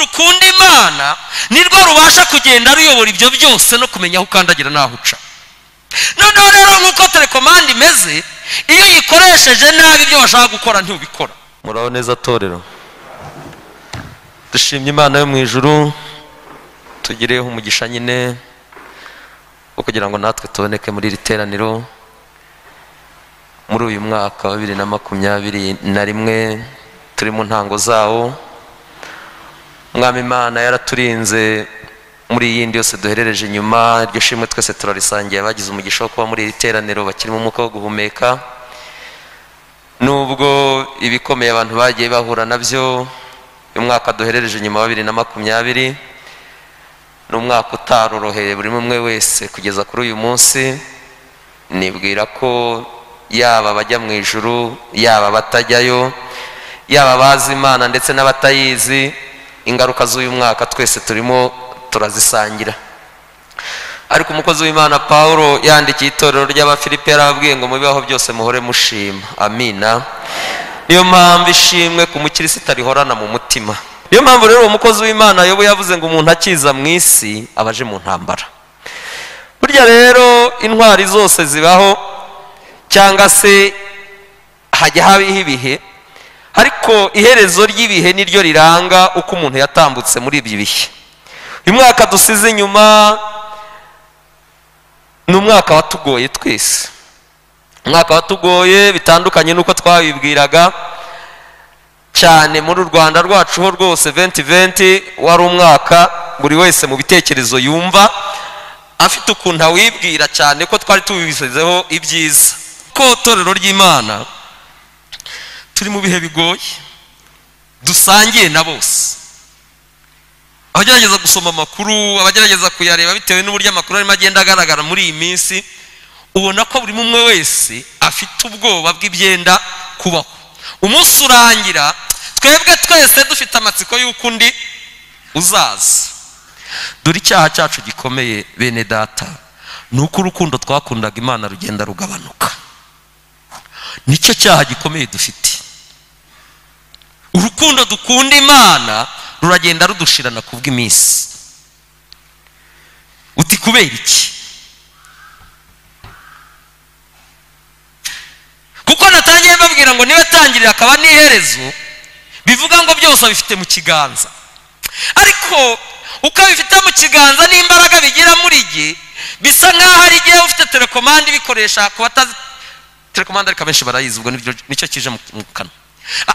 ukunda imana nirwo rubasha kugenda ruyobora ibyo byose no kumenya aho ukandagira n'aho uca noneho rero nk'uko telekomande imeze iyo uyikoresheje nabi ibyo washaka gukora ntubikora muraho neza torero dushimye imana yo mu ijuru tugireho umugisha nyine wo kugira ngo natwe tuboneke muri iri teraniro muri uyu mwaka wa bibiri na makumyabiri na rimwe turi mu ntango zawo umwami imana yaraturinze muri iyi yindi yose duherereje inyuma iryo shimwe twese turarisangiye abagize umugisha wo kuba muri iri teraniro bakirimo umwuka wo guhumeka nubwo ibikomeye abantu bagiye bahura nabyo uyu mwaka duherereje inyuma wa bibiri na makumyabiri ni umwaka utaroroheye buri umwe wese kugeza kuri uyu munsi nibwira ko yaba abajya mu ijuru yaba abatajyayo yaba abazi imana ndetse n'abatayizi ingaruka z'uyu mwaka twese turimo turazisangira ariko umukozi w'imana paul yandikiye itorero ry'abafilipe yarababwiye ngo mubibaho byose muhore mushima amina niyo mpamvu ishimwe ku mukirisitu rihorana mu mutima niyo mpamvu rero uwo mukozi w'imana yobo yavuze ngo umuntu akiza mu isi abaje mu ntambara burya rero intwari zose zibaho cyangwa se hajya habaho ibihe ariko iherezo ry'ibihe niryo riranga uko umuntu yatambutse muri ibyo bihe uyu mwaka dusize inyuma ni umwaka watugoye twese umwaka watugoye bitandukanye n'uko twabibwiraga cyane muri u rwanda rwacu ho rwose venti venti wari umwaka buri wese mu bitekerezo yumva afite ukuntu awibwira cyane ko twari tubisezeho ibyiza ko itorero ry'imana turi mu bihe bigoye dusangiye na bose abagerageza gusoma amakuru abagerageza kuyareba bitewe n'uburyo amakuru arimo agenda agaragara muri iyi minsi ubona ko buri umwe wese afite ubwoba bw'ibyenda kubaho umunsi urangira twebwe twese dufite amatsiko y'uko undi uzaza dore icyaha cyacu gikomeye bene data ni uko urukundo twakundaga imana rugenda rugabanuka nicyo cyaha gikomeye dufite urukundo dukunda imana ruragenda rudushirana ku bw'iminsi uti kubera iki kuko natangiye babwira ngo niba atangirira akaba n'iherezo bivuga ngo byose abifite mu kiganza ariko uko abifite mu kiganza n'imbaraga bigira muri jye bisa nk'aho ari igihe ufite telekomande ibikoresha ku batazi telekomande ariko abenshi barayizi ubwo nicyo kije mu kanwa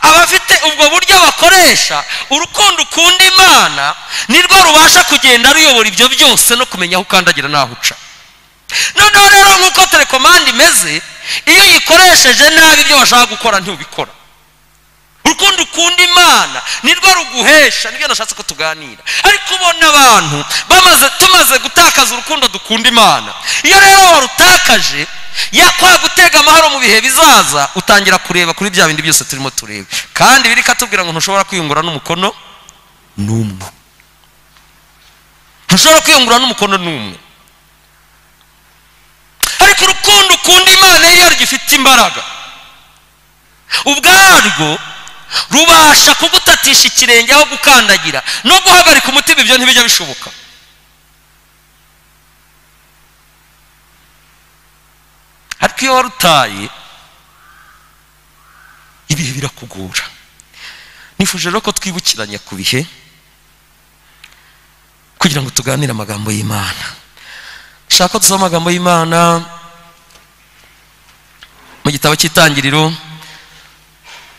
abafite ubwo buryo bakoresha urukundo ukunda imana nirwo rubasha kugenda ruyobora ibyo byose no kumenya aho ukandagira n'aho uca noneho rero nk'uko telekomande imeze iyo uyikoresheje nabi ibyo washaka gukora ntubikora urukundo ukunda imana nirwo ruguhesha nibyo nashatse ko tuganira ariko ubona abantu bamaze tumaze gutakaza urukundo dukunda imana iyo rero warutakaje yakwagutega amahoro mu bihe bizaza utangira kureba kuri bya bindi byose turimo tureba kandi biri katubwira ngo ntushobora kwiyungura n'umukono n'umwe ntushobora kwiyungura n'umukono n'umwe ariko urukundo ukunda imana iyo rugifite imbaraga ubwarwo rubasha kugutatisha ikirenge aho gukandagira no guhagarika umutima ibyo ntibijya bishoboka ariko iyo warutaye ibihe birakugora nifuje rero ko twibukiranya ku bihe kugira ngo tuganire amagambo y'imana nshaka ko dusoma amagambo y'imana mu gitabo cy'itangiriro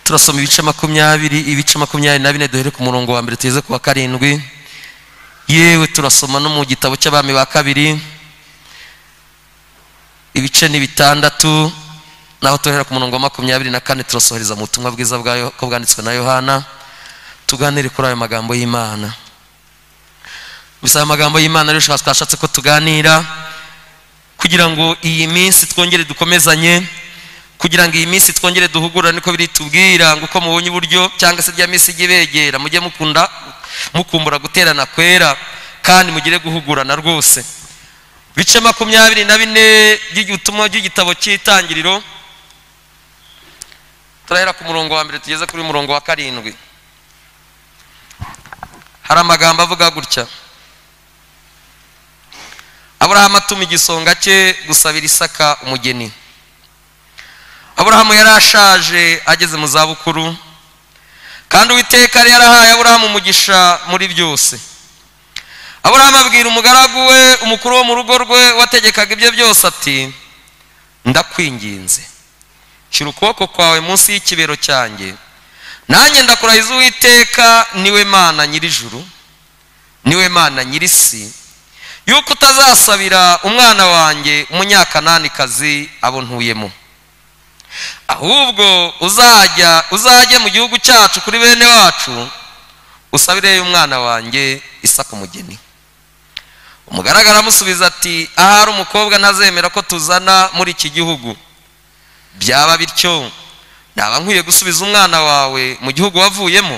turasoma ibice makumyabiri ibice makumyabiri na bine duhere ku murongo wa mbere tugeze ku wa karindwi yewe turasoma no mu gitabo cy'abami ba kabiri ibice ni bitandatu naho tuhera ku murongo wa makumyabiri na kane turasohereza mu butumwa bwiza ko bwanditswe na yohana tuganire kuri ayo magambo y'imana gusa ayo magambo y'imana rero twashatse ko tuganira kugira ngo iyi minsi twongere dukomezanye kugira ngo iyi minsi twongere duhugura niko biri tubwira ngo uko mubonye uburyo cyangwa se rya minsi ijye ibegera mujye mukunda mukumbura guterana kwera kandi mugire guhugurana rwose bice makumyabiri na bine by'ubutumwa by'igitabo cy'itangiriro turahera ku murongo wa mbere tugeze kuri murongo wa karindwi hari amagambo avuga gutya aburahamu atuma igisonga cye gusabira isaka umugeni aburahamu yari ashaje ageze mu zabukuru kandi uwiteka yari yarahaye aburahamu umugisha muri byose aburahamu abwira umugaragu we umukuru wo mu rugo rwe wategekaga ibyo byose ati ndakwinginze shyira ukuboko kwawe munsi y'ikibero cyanjye nanjye ndakurahiza uwiteka niwe mana nyirijuru niwe mana nyirisi yuko utazasabira umwana wanjye umunyakananikazi abo ntuyemo ahubwo uzajya uzajye mu gihugu cyacu kuri bene wacu usabireyo umwana wanjye isaka umugeni umugaragara amusubiza ati ahari umukobwa ntazemera ko tuzana muri iki gihugu byaba bityo naba nkwiye gusubiza umwana wawe mu gihugu wavuyemo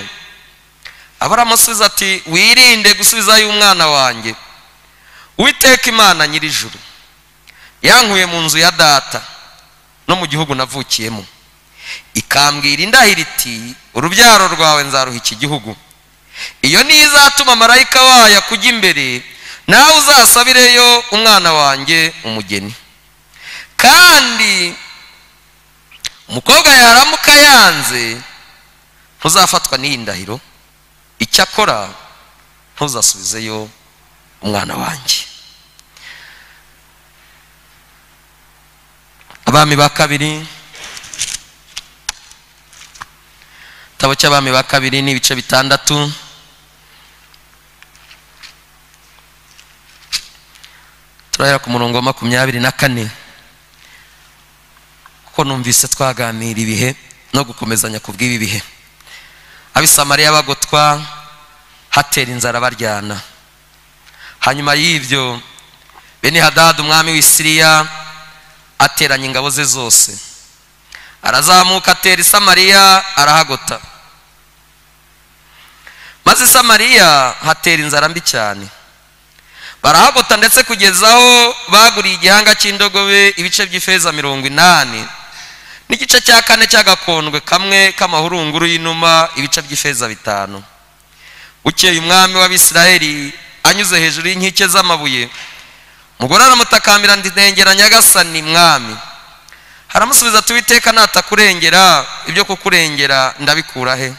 abaramusubiza ati wirinde gusubizayo umwana wanjye witeka imana nyirijuru yankuye mu nzu ya data no mu gihugu navukiyemo ikambwira indahiro iti urubyaro rwawe nzaruha iki gihugu iyo niyo izatuma marayika wayo akujya imbere nawe uzasabireyo umwana wanjye umugeni kandi umukobwa yaramuka yanze ntuzafatwa n'iyi ndahiro icyakora ntuzasubizeyo umwana wanjye abami ba kabiri igitabo cy'abami ba kabiri ni ibice bitandatu turahera ku murongo wa makumyabiri na kane kuko numvise twaganira ibihe no gukomezanya ku bw'ibi bihe abisamariya bagotwa hatera inzara baryana hanyuma y'ibyo bene hadadi umwami w'isiriya ateranya ingabo ze zose arazamuka atera isamariya arahagota maze isamariya hatera inzara mbi cyane barahagota ndetse kugeza aho baguriye igihanga cy'indogobe ibice by'ifeza mirongo inani n'igice cya kane cy'agakondwe kamwe k'amahurunguru y'inuma ibice by'ifeza bitanu bukeye umwami w'abisiraheli anyuze hejuru y'inkike z'amabuye mugore aramutakambira ndengera nyagasani mwami haramusubiza ati uwiteka natakurengera ibyo kukurengera ndabikura he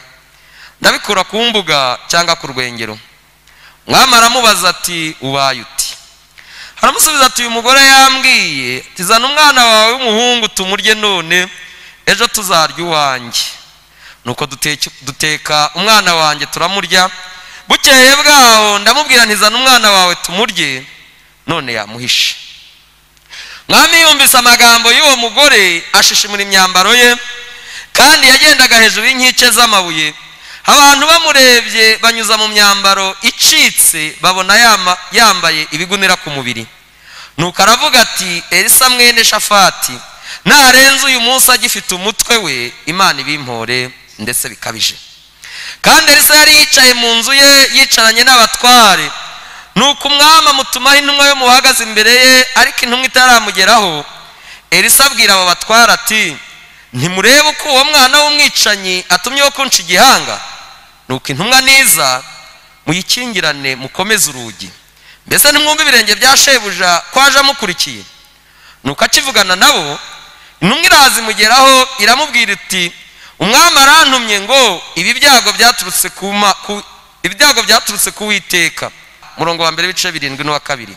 ndabikura ku mbuga cyangwa ku rwengero mwami aramubaza ati ubaye uti haramusubiza ati uyu mugore yambwiye tizana umwana wawe w'umuhungu tumurye none ejo tuzarya uwanjye nuko duteka umwana wanjye turamurya bukeye bwaho ndamubwira ntizana umwana wawe tumurye none yamuhishe mwami yumvise amagambo y'uwo mugore ashishimura imyambaro ye kandi yagendaga hejuru y'inkike z'amabuye abantu bamurebye banyuza mu myambaro icitse babona yambaye ibigunira ku mubiri nuko aravuga ati elisa mwene shafati narenze uyu munsi agifite umutwe we imana ibimpore ndetse bikabije kandi elisa yari yicaye mu nzu ye yicaranye n'abatware nuko umwami amutumaho intumwa yo muhagaze imbere ye ariko intumwa itaramugeraho elisa abwira abo batwara ati ntimurebe uko uwo mwana w'umwicanyi atumyeho kunca igihanga nuko intumwa niza muyikingirane mukomeze urugi mbese ntimwumve ibirenge bya shebuja ko aje amukurikiye nuko akivugana nabo intumwa iraza imugeraho iramubwira iti umwami arantumye ngo ibi byago byaturutse ku ibyago byaturutse ku witeka murongo wa mbere w'ibice birindwi n'uwa kabiri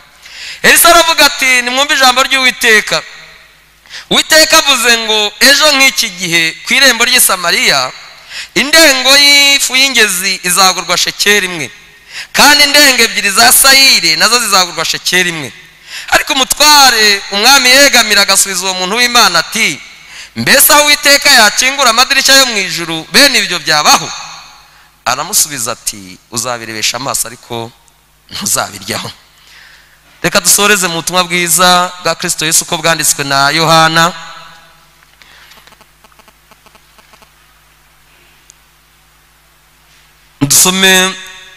elisa aravuga ati nimwumve ijambo ry'uwiteka witeka avuze ngo ejo nk'iki gihe ku irembo ry'isamariya indengo y'ifu y'ingezi izagurwa shekeri imwe kandi indengo ebyiri za sayire nazo zizagurwa shekeri imwe ariko umutware umwami yegamira agasubiza uwo muntu w'imana ati mbese aho uwiteka yakingura amadirishya yo mu ijuru bene ibyo byabaho aramusubiza ati uzabirebesha amaso ariko ntuzabiryaho reka dusoreze mu butumwa bwiza bwa kirisito Yesu uko bwanditswe na yohana dusome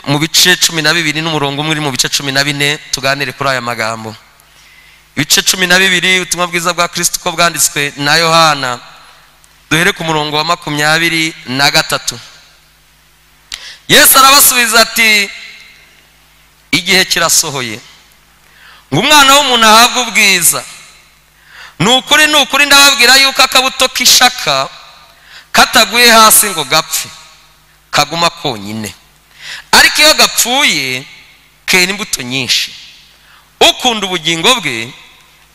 mu bice cumi na bibiri n'umurongo umwe uri mu bice cumi na bine tuganire kuri aya magambo ibice cumi na bibiri ubutumwa bwiza bwa kirisito uko bwanditswe na yohana duhere ku murongo wa makumyabiri na gatatu yesu arabasubiza ati igihe kirasohoye ngo umwana w'umuntu ahabwe ubwiza ni ukuri ni ukuri ndababwira yuko akabuto k'ishaka kataguye hasi ngo gapfe kaguma konyine ariko iyo gapfuye kera imbuto nyinshi ukunda ubugingo bwe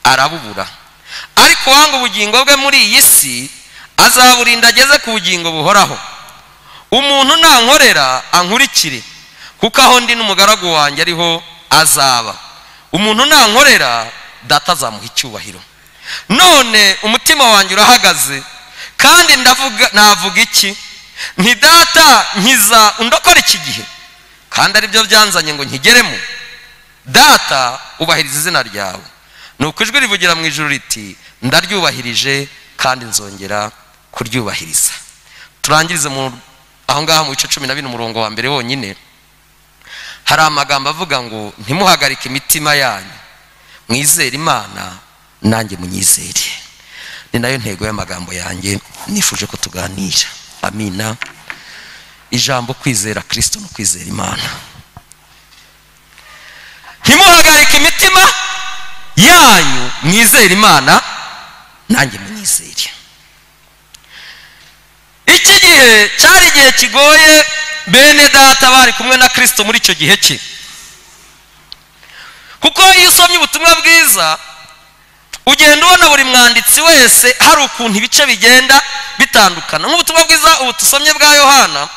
arabubura ariko uwanga ubugingo bwe muri iyi si azaburinda ageze ku bugingo buhoraho umuntu nankorera ankurikire kuko aho ndi n'umugaragu wanjye ariho azaba umuntu nankorera data azamuha icyubahiro none umutima wanjye urahagaze kandi ndavuga navuga iki nti data nkiza undokora iki gihe kandi aribyo byanzanye ngo nkigeremo data ubahiriza izina ryawe ni uko ijwi rivugira mu ijoro riti ndaryubahirije kandi nzongera kuryubahiriza turangirize mu aho ngaho mu bice cumi na bine umurongo wa mbere wonyine hari amagambo avuga ngo ntimuhagarike imitima yanyu mwizere imana nanjye munyizere ni nayo ntego y'amagambo yanjye nifuje ko tuganira amina ijambo kwizera kirisito no kwizera imana ntimuhagarike imitima yanyu mwizere imana nanjye munyizere iki gihe cyari igihe kigoye bene data bari kumwe na kirisito muri icyo gihe cye kuko iyo usomye ubutumwa bwiza ugenda ubona buri mwanditsi wese hari ukuntu ibice bigenda bitandukana nk'ubutumwa bwiza ubu dusomye bwa yohana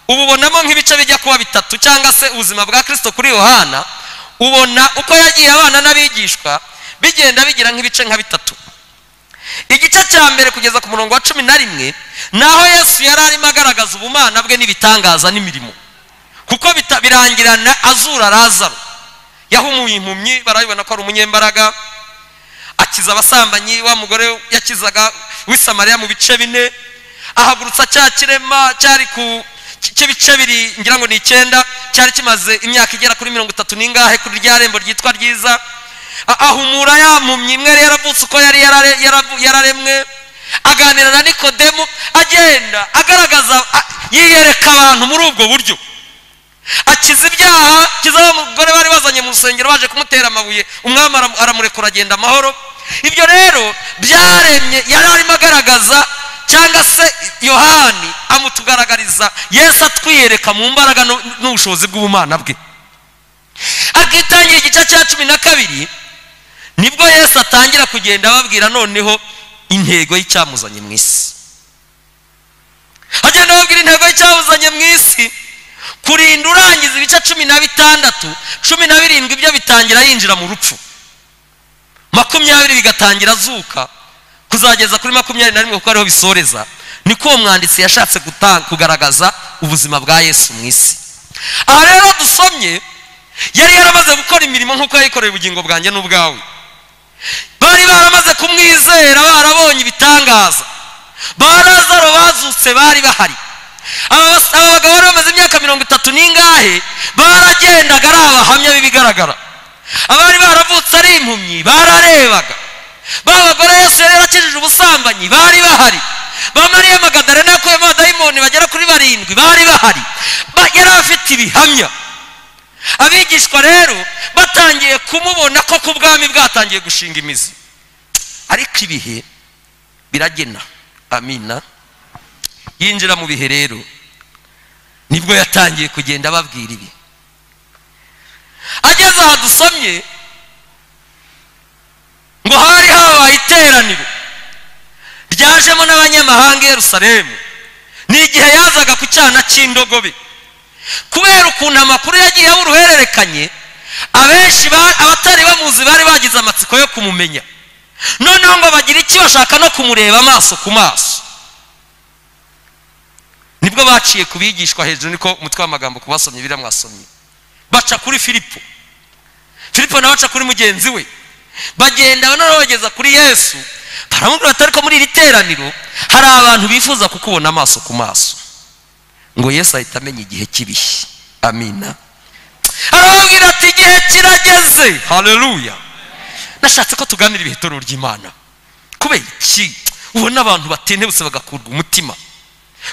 ububonamo nk'ibice bijya kuba bitatu cyangwa se ubuzima bwa kirisito kuri yohana ubona uko yagiye abana n'abigishwa bigenda bigira nk'ibice nka bitatu igice cya mbere kugeza ku murongo wa cumi na rimwe naho yesu yari arimo agaragaza ubumana bwe n'ibitangaza n'imirimo kuko birangirana azura razaro yahumuye impumyi barabibona ko ari umunyembaraga akiza abasambanyi wa mugore yakizaga w'isamariya mu bice bine ahagurutsa cya kirema cyari ku cy'ibice biri ngira ngo ni icyenda cyari kimaze imyaka igera kuri mirongo itatu n'ingahe kuri rya rembo ryitwa ryiza ahumura yampumye imwe yari yaravutse uko yari yararemwe aganira na nikodemu agenda agaragaza yiyereka abantu muri ubwo buryo akiza ibyaha akiza wa mugore bari bazanye mu rusengero baje kumutera amabuye umwami aramurekura agenda amahoro ibyo rero byaremye yari arimo agaragaza cyangwa se yohani amutugaragariza yesu atwiyereka mu mbaraga n'ubushobozi bw'ubumana bwe akitangiye igice cya cumi na kabiri nibwo yesu atangira kugenda ababwira noneho intego y'icyamuzanye mu isi agenda ababwira intego y'icyamuzanye mu isi kurinda urangiza ibice cumi na bitandatu cumi na birindwi byo bitangira yinjira mu rupfu makumyabiri bigatangira azuka kuzageza kuri makumyabiri na rimwe kuko ariho bisoreza niko uwo mwanditsi yashatse kugaragaza ubuzima bwa yesu mu isi aha rero dusomye yari yaramaze gukora imirimo nk'uko yayikoreye ubugingo bwanjye n'ubwawe bari baramaze kumwizera barabonye ibitangaza ba lazaro bazutse bari bahari aba bagabo bari bamaze imyaka mirongo itatu n'ingahe baragendaga ari abahamya b'ibigaragara abari baravutse ari impumyi bararebaga ba bagore yesu yari yarakijije ubusambanyi bari bahari ba mariya magadarena yakuyemo abadayimoni bagera kuri barindwi bari bahari yari afite ibihamya abigishwa rero batangiye kumubona ko ku bwami bwatangiye gushinga imizi ariko ibihe biragena amina yinjira mu bihe rero nibwo yatangiye kugenda ababwira ibi ageze aha dusomye ngo hari habaye iteraniro ryajemo n'abanyamahanga i yerusalemu ni igihe yazaga ku cyana cy'indogobe kubera ukuntu amakuru yagiye aba uruhererekanye abenshi abatari bamuzi bari bagize amatsiko yo kumumenya noneho ngo bagire icyo bashaka no kumureba amaso ku maso nibwo baciye ku bigishwa hejuru niko umutwe w'amagambo ku basomyi biramwasomye baca kuri filipo filipo nawe aca kuri mugenzi we bagenda noneho bageza kuri yesu baramubwira batari ko muri iri teraniro hari abantu bifuza kukubona amaso ku maso ngo yesu ahita amenya igihe kibihe amina arababwira ati igihe kirageze hareruya nashatse ko tuganira ibihitoro ry'imana kubera iki ubona abantu batenebutse bagakurwa umutima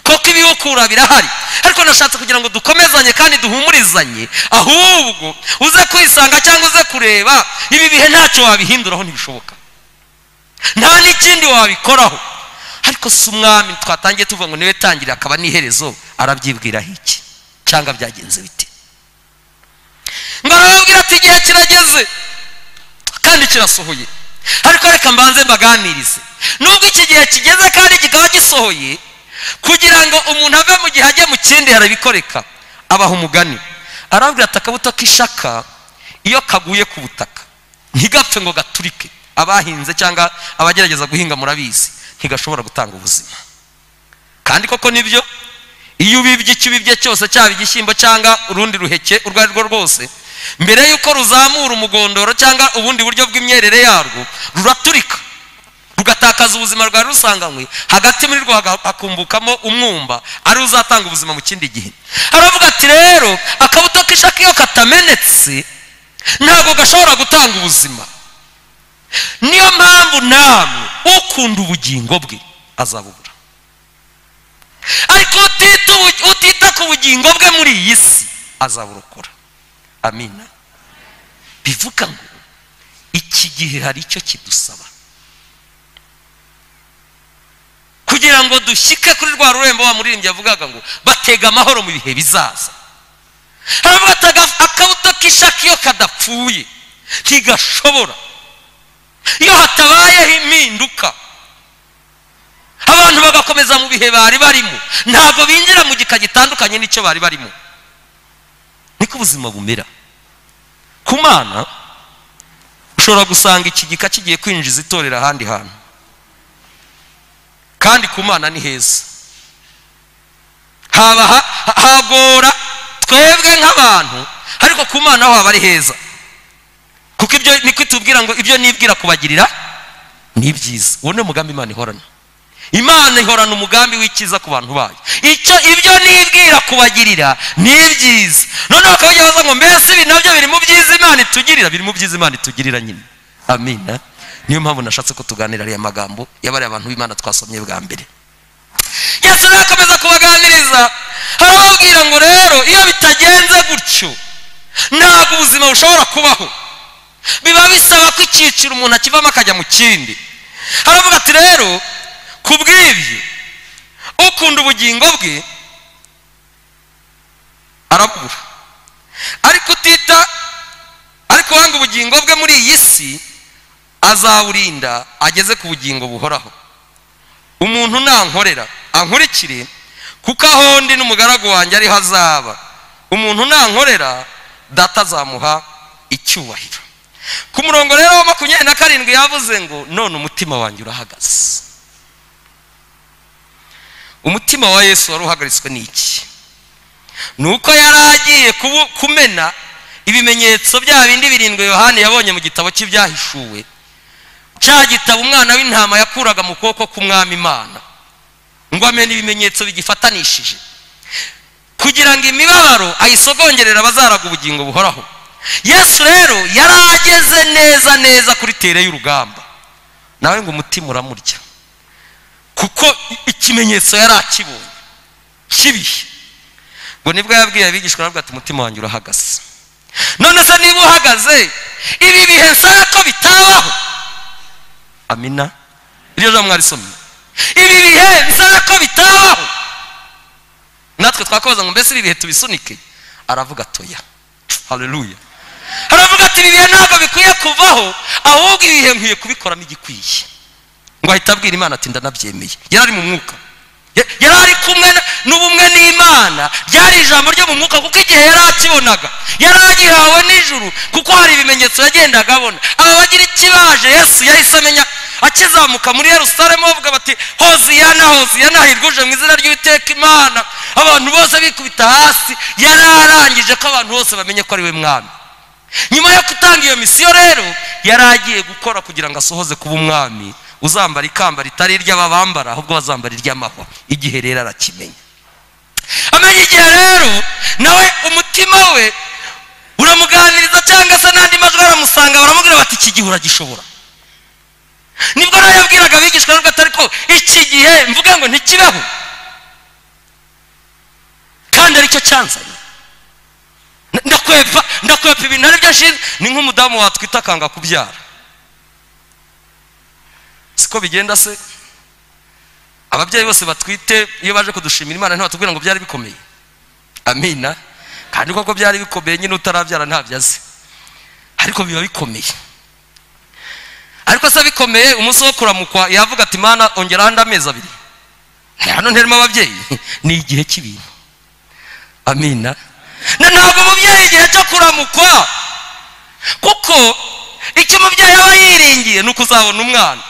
koko ibihukura birahari ariko nashatse kugira ngo dukomezanye kandi duhumurizanye ahubwo uze kwisanga cyangwa uze kureba ibi bihe ntacyo wabihinduraho ntibishoboka nta n'ikindi wabikoraho ariko si umwami twatangiye tuvuga ngo niwe tangirira akaba n'iherezo arabyibwiraho iki cyangwa byagenze bite ngo arababwira ati igihe kirageze kandi kirasohoye ariko reka mbanze mbaganirize nubwo iki gihe kigeze kandi kikaba gisohoye kugira ngo umuntu ave mu gihe ajye mu kindi harabikoreka abaha umugani arabwira ati akabuto k'ishaka iyo kaguye ku butaka ntigapfe ngo gaturike abahinze cyangwa abagerageza guhinga murabizi ntigashobora gutanga ubuzima kandi koko nibyo iyo ubibye icyo ubibye cyose cyaba igishyimbo cyangwa urundi ruheke urwo ari rwo rwose mbere y'uko ruzamura umugondoro cyangwa ubundi buryo bw'imyerere yarwo ruraturika rugatakaza ubuzima rwari rusanganywe hagati muri rwo hakumbukamo umwumba ari uzatanga ubuzima mu kindi gihe aravuga ati rero akabuto k'ishaka iyo katamenetse ntabwo gashobora gutanga ubuzima niyo mpamvu namwe ukunda ubugingo bwe azabubura ariko utita ku bugingo bwe muri iyi si azaburokora amina bivuga ngo iki gihe hari icyo kidusaba kugira ngo dushyike kuri rwa rurembo wa muririmbyi yavugaga ngo batega amahoro mu bihe bizaza haravuga ati akabuto k'ishaka iyo kadapfuye ntigashobora iyo hatabayeho impinduka abantu bagakomeza mu bihe bari barimo ntabwo binjira mu gika gitandukanye n'icyo bari barimo niko ubuzima bumera ku mana ushobora gusanga iki gika kigiye kwinjiza itorero ahandi hantu kandi ku mana ni heza haba hagora twebwe nk'abantu ariko ku mana ho haba ari heza kuko ibyo niko tubwira ngo ibyo nibwira kubagirira ni byiza uwo ni umugambi imana ihorana imana ihorana umugambi w'icyiza ku bantu bayo icyo ibyo nibwira kubagirira ni byiza noneho bakaba baza ngo mbese ibi nabyo biri mu byiza imana itugirira biri mu byiza imana itugirira nyine amina niyo mpamvu nashatse ko tuganira ariya magambo yabariye abantu b'imana twasomye bwa mbere yesu nakomeza kubaganiriza harababwira ngo rero iyo bitagenze gutyo ntabwo ubuzima bushobora kubaho biba bisaba ko icyiciro umuntu akivamo akajya mu kindi haravuga ati rero ku bw'ibyo ukunda ubugingo bwe arabura ariko utita ariko wanga ubugingo bwe muri iyi si azawurinda ageze ku bugingo buhoraho umuntu nankorera ankurikire kuko aho ndi n'umugaragu wanjye ariho azaba umuntu nankorera data azamuha icyubahiro ku murongo rero wa makumyabiri na karindwi yavuze ngo none umutima wanjye urahagaze umutima wa yesu wari uhagaritswe n'iki ni uko yari agiye kumena ibimenyetso bya bindi birindwi yohani yabonye mu gitabo cy'ibyahishuwe cya gitabo umwana w'intama yakuraga mu kuboko k'umwami imana ngo amenye ibimenyetso bigifatanishije kugira ngo imibabaro ayisogongerera abazaraga ubugingo buhoraho yesu rero yari ageze neza neza kuri tere y'urugamba nawe ngo umutima uramurya kuko ikimenyetso yari akibonye kibihe ngo nibwo yabwiye abigishwa aravuga ati umutima wanjye urahagaze none se niba uhagaze ibi bihe nsaba ko bitabaho amina iryo jambo mwarisomye ibi bihe nsaba ko bitabaho natwe twakoza ngo mbese ibi bihe tubisunike aravuga atoya haleluya aravuga ati ibi bihe ntabwo bikwiye kuvaho ahubwo ibi bihe nkwiye kubikoramo igikwiye ngo ahita abwira imana ati ndanabyemeye yari ari mu mwuka yari ari kumwe n'ubumwe n'imana ryari ijambo ryo mu mwuka kuko igihe yari akibonaga yari agihawe nijoro kuko hari ibimenyetso yagendaga abona aba bagira ikibaje yesu yahise amenya akizamuka muri yerusalemu bavuga bati hoziyana hoziyana hirwuje mu izina ry'uwiteka imana abantu bose bikubita hasi yari arangije ko abantu bose bamenye ko ari we mwami nyuma yo gutanga iyo misiyo rero yari agiye gukora kugira ngo asohoze kuba umwami uzambara ikamba ritari iry'ababambara ahubwo bazambara iry'amahwa igihe rero arakimenya amenya igihe rero nawe umutima we uramuganiriza cyangwa se n'andi majwi aramusanga baramubwira bati iki gihe uragishobora nibwo nawe yabwiraga abigishwa nubwo atari ko iki gihe mvuga ngo ntikibaho kandi aricyo cyanzanye ndakwepa ndakwepa ibintu ari byo nshinzwe ni nk'umudamu watwita akanga kubyara siko bigenda se ababyeyi bose batwite iyo baje kudushimira imana ntibatubwira ngo byari bikomeye amina kandi koko byari bikomeye nyine utarabyara ntabyo azi ariko biba bikomeye ariko se bikomeye umunsi wo kuramukwa yavuga ati mana ongeraho andi amezi abiri hano nterimo ababyeyi ni igihe cy'ibintu amina na ntabwo umubyeyi igihe cyo kuramukwa kuko icyo umubyeyi aba yiringiye ni ukuzabona umwana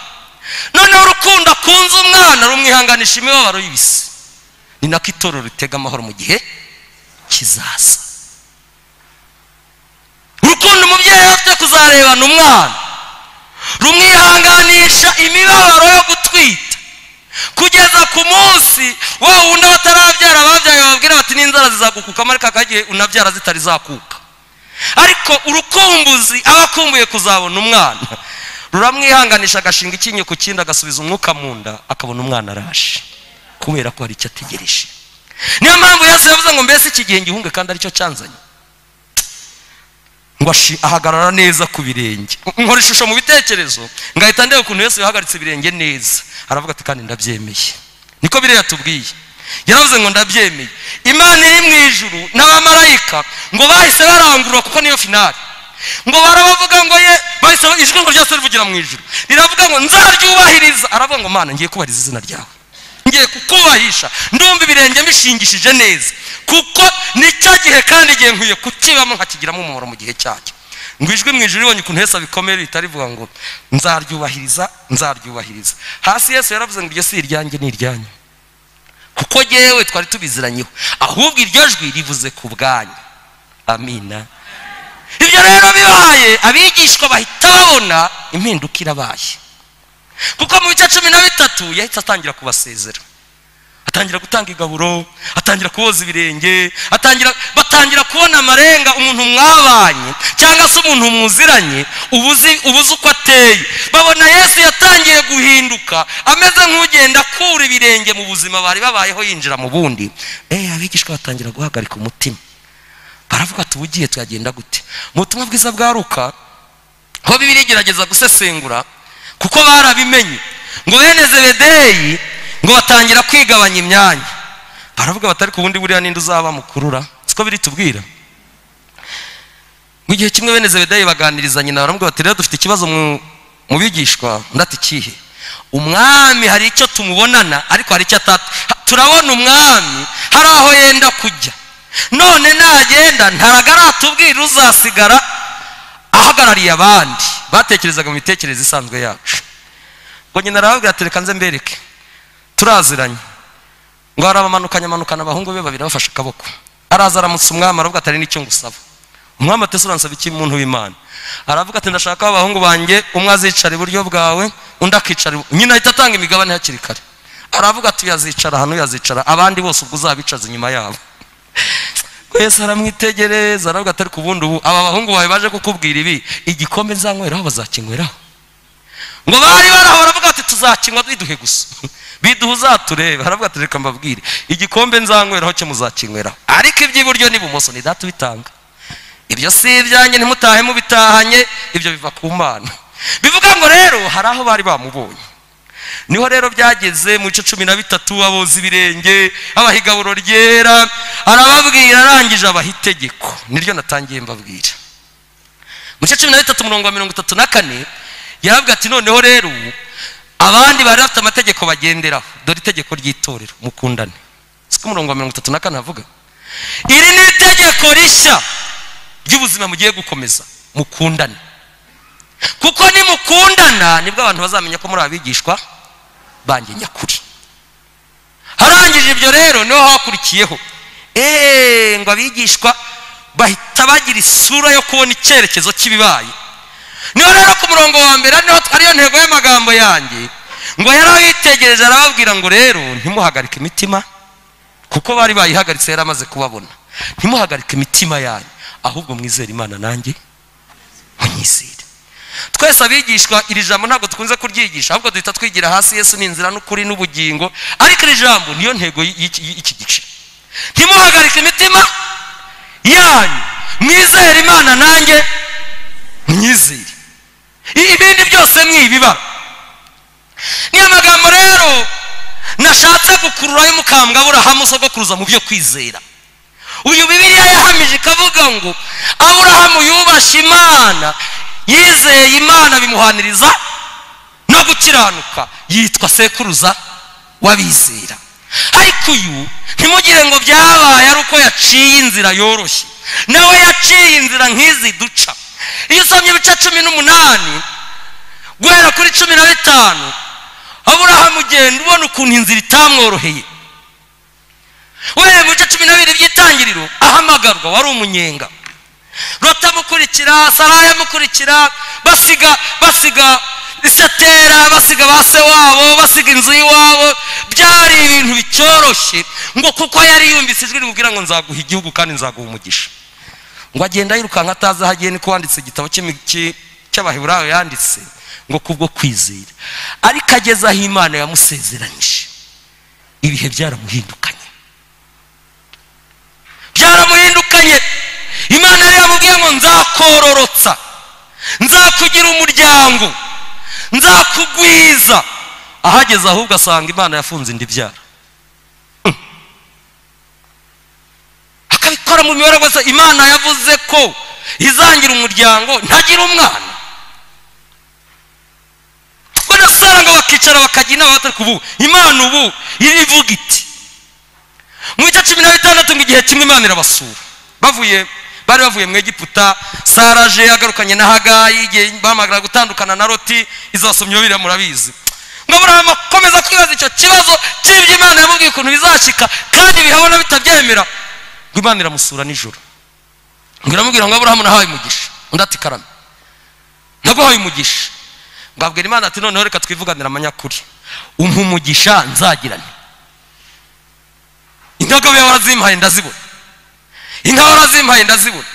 noneho urukundo akunze umwana rumwihanganisha imibabaro y'ibisi ni nako itorero ritega amahoro mu gihe kizaza urukundo umubyeyi afite kuzarebana umwana rumwihanganisha imibabaro yo gutwita kugeza ku munsi wa wundi batarabyara ababyaye bababwira bati n'inzara zizagukuka ariko aka gihe unabyara zitari zakuka ariko urukumbuzi aba akumbuye kuzabona umwana ruramwihanganisha agashinga icyinyo ku kindi agasubiza umwuka mu nda akabona umwana araje kubera ko hari icyo ategereje niyo mpamvu yose yavuze ngo mbese iki gihe ngihunge kandi aricyo cyanzanye ngo ahagarara neza ku birenge nkora ishusho mu bitekerezo ngahita ndeba ukuntu yose yahagaritse ibirenge neza aravuga ati kandi ndabyemeye niko biriya tubwiye yaravuze ngo ndabyemeye imana iri mu ijuru n'abamarayika ngo bahise barangurura kuko niyo finari ngo barabavuga ngo ye bahise ijwi ngo ryose rivugira mu ijuru riravuga ngo nzaryubahiriza aravuga ngo mana ngiye kubahiriza izina ryawe ngiye kukubahisha ndumva ibirenge mbishingishije neza kuko ni cyo gihe kandi igihe nkwiye kukibamo nkakigiramo umumaro mu gihe cyacyo ngo ijwi mu ijoro ibonye ukuntu heza bikomeye bitarivuga ngo nzaryubahiriza nzaryubahiriza hasi yesu yaravuze ngo iryo si iryanjye ni iryanyu kuko yewe twari tubiziranyeho ahubwo iryo jwi rivuze ku bwanyu amina ibyo rero bibaye abigishwa bahita babona impinduka irabaye kuko mu bice cumi na bitatu yahita atangira kubasezera atangira gutanga igaburo atangira kuboza ibirenge atangira batangira kubona amarenga umuntu mwabanye cyangwa se umuntu mwuziranye ubuzi ubuze uko ateye babona yesu yatangiye guhinduka ameze nk'ugenda akura ibirenge mu buzima bari babayeho yinjira mu bundi eh abigishwa batangira guhagarika umutima baravuga ati ubugiye twagenda gute mu butumwa bwiza bwaruka aho bibiri gerageza gusesengura kuko barabimenye ngo bene zebedeyi ngo batangira kwigabanya imyanya baravuga batari ku bundi buriya ninde uzaba mukurura siko biri tubwira mu gihe kimwe bene zebedeyi baganiriza nyina baravuga bati rero dufite ikibazo mu bigishwa ndati ikihe umwami hari icyo tumubonana ariko hari icyo atatu turabona umwami hari aho yenda kujya none nagenda ntaragatubwira uzasigara ahagarariye abandi batekerezaga mu mitekerereze isanzwe yacu ngo nyina arababwira ati reka nze mbereke turaziranye ngo arabamanukanya amanukana abahungu be babiri bafashe akaboko araza aramutse umwami aravuga ati ari n'icyo ngusaba umwami atese uransaba iki muntu w'imana aravuga ati ndashaka abahungu banjye umwe azicara iburyo bwawe undi akicara nyina ahita atanga imigabane hakiri kare aravuga ati uyazicara hano uyazicara abandi bose ubwo uzabicaza inyuma yabo yesu aramwitegereza aravuga atari ku bundi ubu aba bahungu bawe baje kukubwira ibi igikombe nzanyweraho bazakinyweraho ngo bari baraho baravuga ati tuzakinywa biduhe gusa biduhe uzaturebe baravuga ati reka mbabwire igikombe nzanyweraho cyo muzakinyweraho ariko iby'iburyo n'ibumoso ni data ubitanga ibyo si ibyanjye ntimutahe mubitahanye ibyo biva ku mana bivuga ngo rero hari aho bari bamubonye niho rero byageze mu bice cumi na bitatu aboza ibirenge abaha igaburo ryera arababwira arangije abaha itegeko niryo natangiye mbabwira mu bice cumi na bitatu umurongo wa mirongo itatu na kane yarabwira ati noneho rero abandi bari bafite amategeko bagenderaho dore itegeko ry'itorero mukundane siko umurongo wa mirongo itatu na kane avuga iri ni itegeko rishya ry'ubuzima mugiye gukomeza mukundane kuko nimukundana nibwo abantu bazamenya ko muri abigishwa banjye nyakuri harangije ibyo rero niho hakurikiyeho eee ngo abigishwa bahita bagira isura yo kubona icyerekezo cy'ibibaye niho rero ku murongo wa mbere ariyo ntego y'amagambo yanjye ngo yari awitegereje arababwira ngo rero ntimuhagarike imitima kuko bari bayihagaritse yari amaze kubabona ntimuhagarike imitima yanyu ahubwo mwizere imana nanjye munyizere twese abigishwa iri jambo ntabwo dukunze kuryigisha ahubwo duhita twigira hasi yesu ni inzira n'ukuri n'ubugingo ariko iri jambo niyo ntego y'iki gice ntimuhagarike imitima yanyu mwizere imana nanjye mwizere I- ibindi byose mwibiba niyo magambo rero nashatse gukurura y'umukambwaburahamu sogokuruza mu byo kwizera uyu bibiliya yahamije ikavuga ngo aburahamu yubashe imana yizeye imana bimuhaniriza no gukiranuka yitwa sekuruza w'abizera ariko uyu ntimugire ngo byabaye ari uko yaciye inzira yoroshye nawe yaciye inzira nk'izi duca iyo usomye ibice cumi n'umunani guhera kuri cumi na bitanu aburahamu ugenda ubona ukuntu inzira itamworoheye we mu bice cumi na bibiri by'itangiriro ahamagarwa wari umunyenga rota amukurikira saraya amukurikira basiga basiga isetera basiga ba se wabo basiga inzu y'iwabo byari ibintu bicyoroshye ngo kuko yari yumvise ijwi rimubwira ngo nzaguha igihugu kandi nzaguha umugisha ngo agenda yirukanka atazi aho agiye niko wanditse igitabo cy'imi- cy- cy'abaheburayo yanditse ngo kubwo kwizera ariko ageze aho imana yamusezeranyije ibihe byaramuhindukanye byaramuhindukanye imana yari yamubwiye ngo nzakororotsa nzakugira umuryango nzakugwiza ahageze ahubwo asanga imana yafunze indi byara Mm. akabikora mu mibare gusa imana yavuze ko izangira umuryango ntagira umwana banasaranga bakicara bakajya inama batari kuvuga imana ubu irivuga iti mu gice cumi na bitandatu ngo igihe kimwe imana irabasura bavuye bari bavuye mu egiputa saraje yagarukanye na hagayi igihe bahamagara gutandukana na loti izo basomyi babiri murabizi ngo aburahamu akomeza kwibaza icyo kibazo cy'ibyo imana yamubwiye ukuntu bizashika kandi bihabona bitabyemera ngo imana iramusura nijoro ngo iramubwira ngo aburahamu nahawe umugisha undi ati karame naguhaye umugisha ngo abwira imana ati noneho reka twivuganire amanyakuri umpa umugisha nzagirane indagabo yawe warazimpaye ndazibona inka warazimpaye ndazibona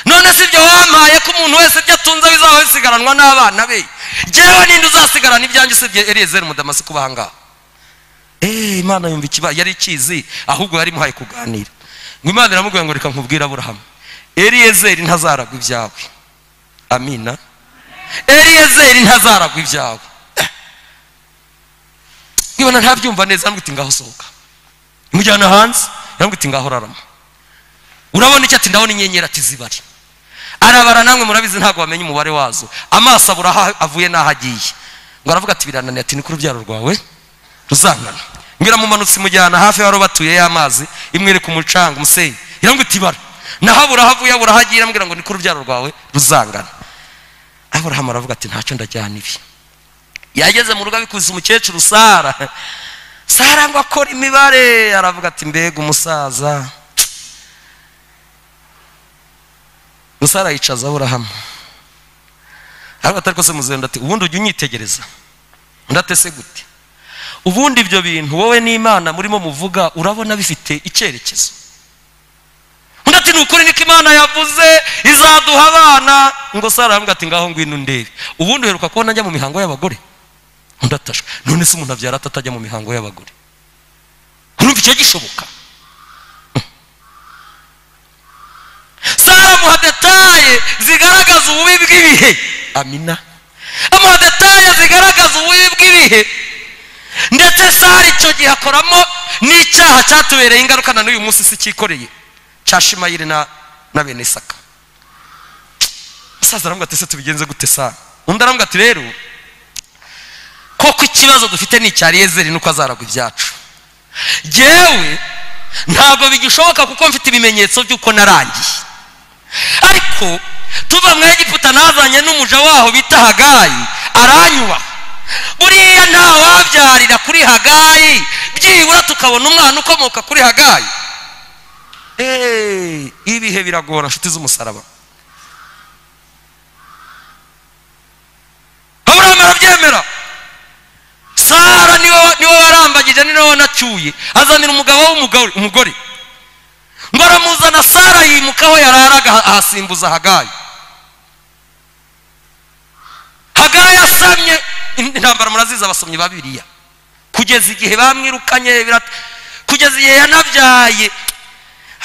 none si ibyo wampaye ko umuntu wese ibyo atunze bizaba bisigaranwa n'abana be jyewe ninde uzasigarana ibyanjye usibye eliyezeri mudamasi kuba ahangaha eee imana yumva ikiba yari ikizi ahubwo yari imuhaye kuganira ngo imana iramubwira ngo reka nkubwire aburahamu eliyezeri ntazaragwa ibyawe amina eliyezeri ntazaragwa ibyawe Eh. nkibona ntabyumva neza ntabwo uti ngaho sohoka imujyana hanze yambwira ati ngaho rarama urabona icyo ati ndabona inyenyeri ati zibari arabara namwe murabizi ntabwo wamenya umubare wazo amaso abura aho avuye n'aho agiye ngo aravuga ati birananiye ati ni ku rubyaro rwawe ruzangana ngo iramumanutse imujyana hafi y'aho batuye y'amazi imwereka umucanga umusenyi irambwira iti bara naho abura aho avuye abura aho agiye irambwira ngo ni ku rubyaro rwawe ruzangana aburahamu aravuga ati ntacyo ndajyana ibi yageze mu rugo abikuza umukecuru sara sara ngo akora imibare aravuga ati mbega umusaza gusa arayicaza aburahamu aravuga ati ariko se muzenda ati ubundi ujya unyitegereza undi ati ese gute ubundi ibyo bintu wowe n'imana murimo muvuga urabona bifite icyerekezo undi ati ni ukuri niko imana yavuze izaduha abana ngo sara aravuga ati ngaho ngwino undebe ubundi uheruka kubona njya mu mihango y'abagore undi atashwe none se umuntu abyara atatajya mu mihango y'abagore urumva icyo gishoboka sara amuha detaye zigaragaza ububi bw'ibihe amina amuha detaye zigaragaza ububi bw'ibihe ndetse sara icyo gihe akoramo n'icyaha cyatubereye ingaruka na n'uyu munsi si cyikoreye cya shimayiri na, na bene isaka musaza aramubwira ati ese tubigenze gute sara undi aramubwira ati rero koko ikibazo dufite ni icya riyezeri nuko azaragwa ibyacu jyewe ntabwo bigishoboka kuko mfite ibimenyetso by'uko narangiye ariko tuva mu egiputa nazanye n'umuja waho bita hagayi aranyubaha buriya nta wabyarira kuri hagayi byibura tukabona umwana ukomoka kuri hagayi Hey, ibihe biragora nshuti z'umusaraba aburahamu arabyemera sara niwe niwe warambagije ni niwe wanacyuye azanira umugabo w'umugore umugore ngo aramuzana sara yimuka aho yararaga aha- ahasimbuza hagayi hagayi asamye in- intambara murazizi abasomyi ba bibiriya kugeza igihe bamwirukanye birat- kugeza igihe yanabyaye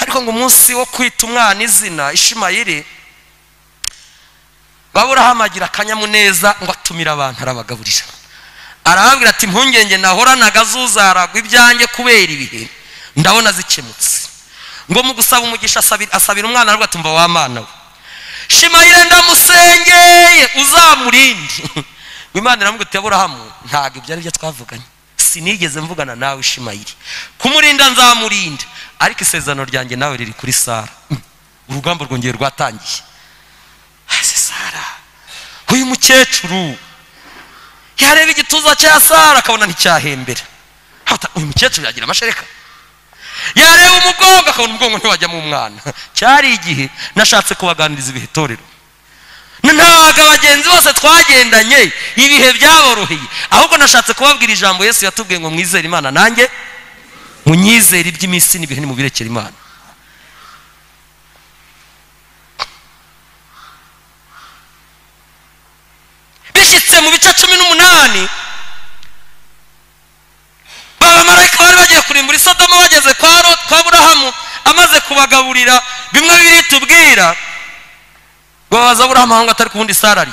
ariko ngo umunsi wo kwita umwana izina ishimayiri baburahamu agira akanyamuneza ngo atumire abantu arabagaburira arababwira ati impungenge nahoranaga zuzaragwa ibyanjye kubera ibihe ndabona zikemutse ngo mu gusaba umugisha asabira asabira umwana ariko atumva wa mwana we shimayire ndamusengeye uzamurinde ngo imana iramubwira uti aburahamu ntabwo ibyo ari byo twavuganye sinigeze mvugana nawe ishimayiri kumurinda nzamurinda ariko isezerano ryanjye nawe riri kuri sara urugamba rwongeye rwatangiye hasi sara uyu mukecuru yareba igituza cya sara akabona nticyahembera Hata uyu mukecuru yagira amashereka yareba umugongo akabona umugongo ntiwajyamo umwana cyari igihe nashatse kubaganiriza ibihe itorero ntabwo abagenzi bose twagendanye ibihe byaboroheye ahubwo nashatse kubabwira ijambo yesu yatubwiye ngo mwizere imana nanjye munyizere iby'iminsi n'ibihe nimubirekere imana bishyitse mu bice cumi n'umunani abamarayika bari bagiye kurimbura isodoma bageze kwa ro kwa burahamu amaze kubagaburira bimwe biri tubwira babaza burahamu aho ngaho atari ku wundi sara ari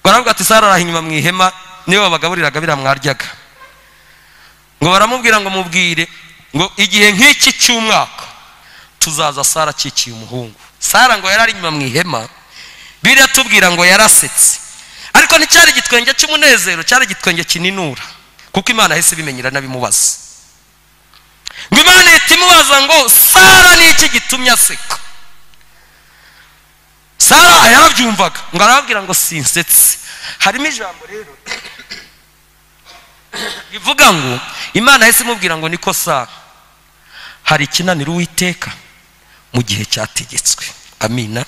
ngo aravuga ati sara araha inyuma mu ihema niwe babagaburiraga biriya mwaryaga ngo baramubwira ngo mubwire ngo igihe nk'iki cy'umwaka tuzaza sara akikiye umuhungu sara ngo yari ari inyuma mu ihema biratubwira ngo yarasetse ariko nticyari igitwenge cy'umunezero cyari igitwenge kininura kuko imana yahise ibimenyera n'abimubaza ngo imana ihita imubaza ngo sara ni iki gitumye aseka sara yarabyumvaga ngo arababwira ngo sinsetse harimo ijambo rero rivuga ngo imana yahise imubwira ngo niko sara hari ikinanira uwiteka mu gihe cyategetswe amina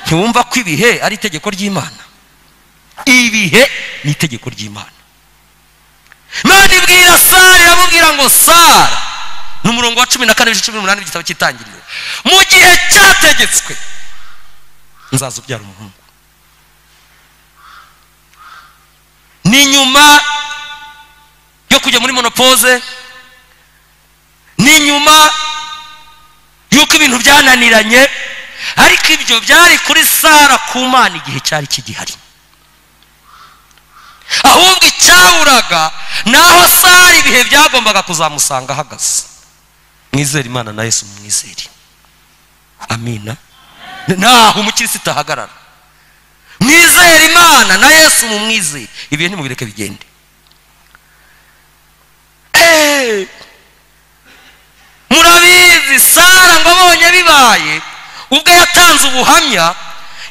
ntiwumva ko ibihe ari itegeko ry'imana ibihe ni itegeko ry'imana imana ibwira sara iramubwira ngo sara ni umurongo wa cumi na kane ibice cumi n'umunani w'igitabo cy'itangiriro mu gihe cyategetswe nzaza ubyara umuhungu ni nyuma yo kujya muri monopoze ni nyuma y'uko ibintu byananiranye ariko ibyo byari kuri sara ku mana igihe cyari kigihari ahubwo icyaburaga ni aho sara ibihe byagombaga kuzamusanga ahagaze mwizere imana na yesu mwizere amina naho umukirisitu ahagarara mwizere imana na yesu mumwizere ibihe ntimubireke bigende murabizi sara ngo abonye bibaye ubwo yatanze ubuhamya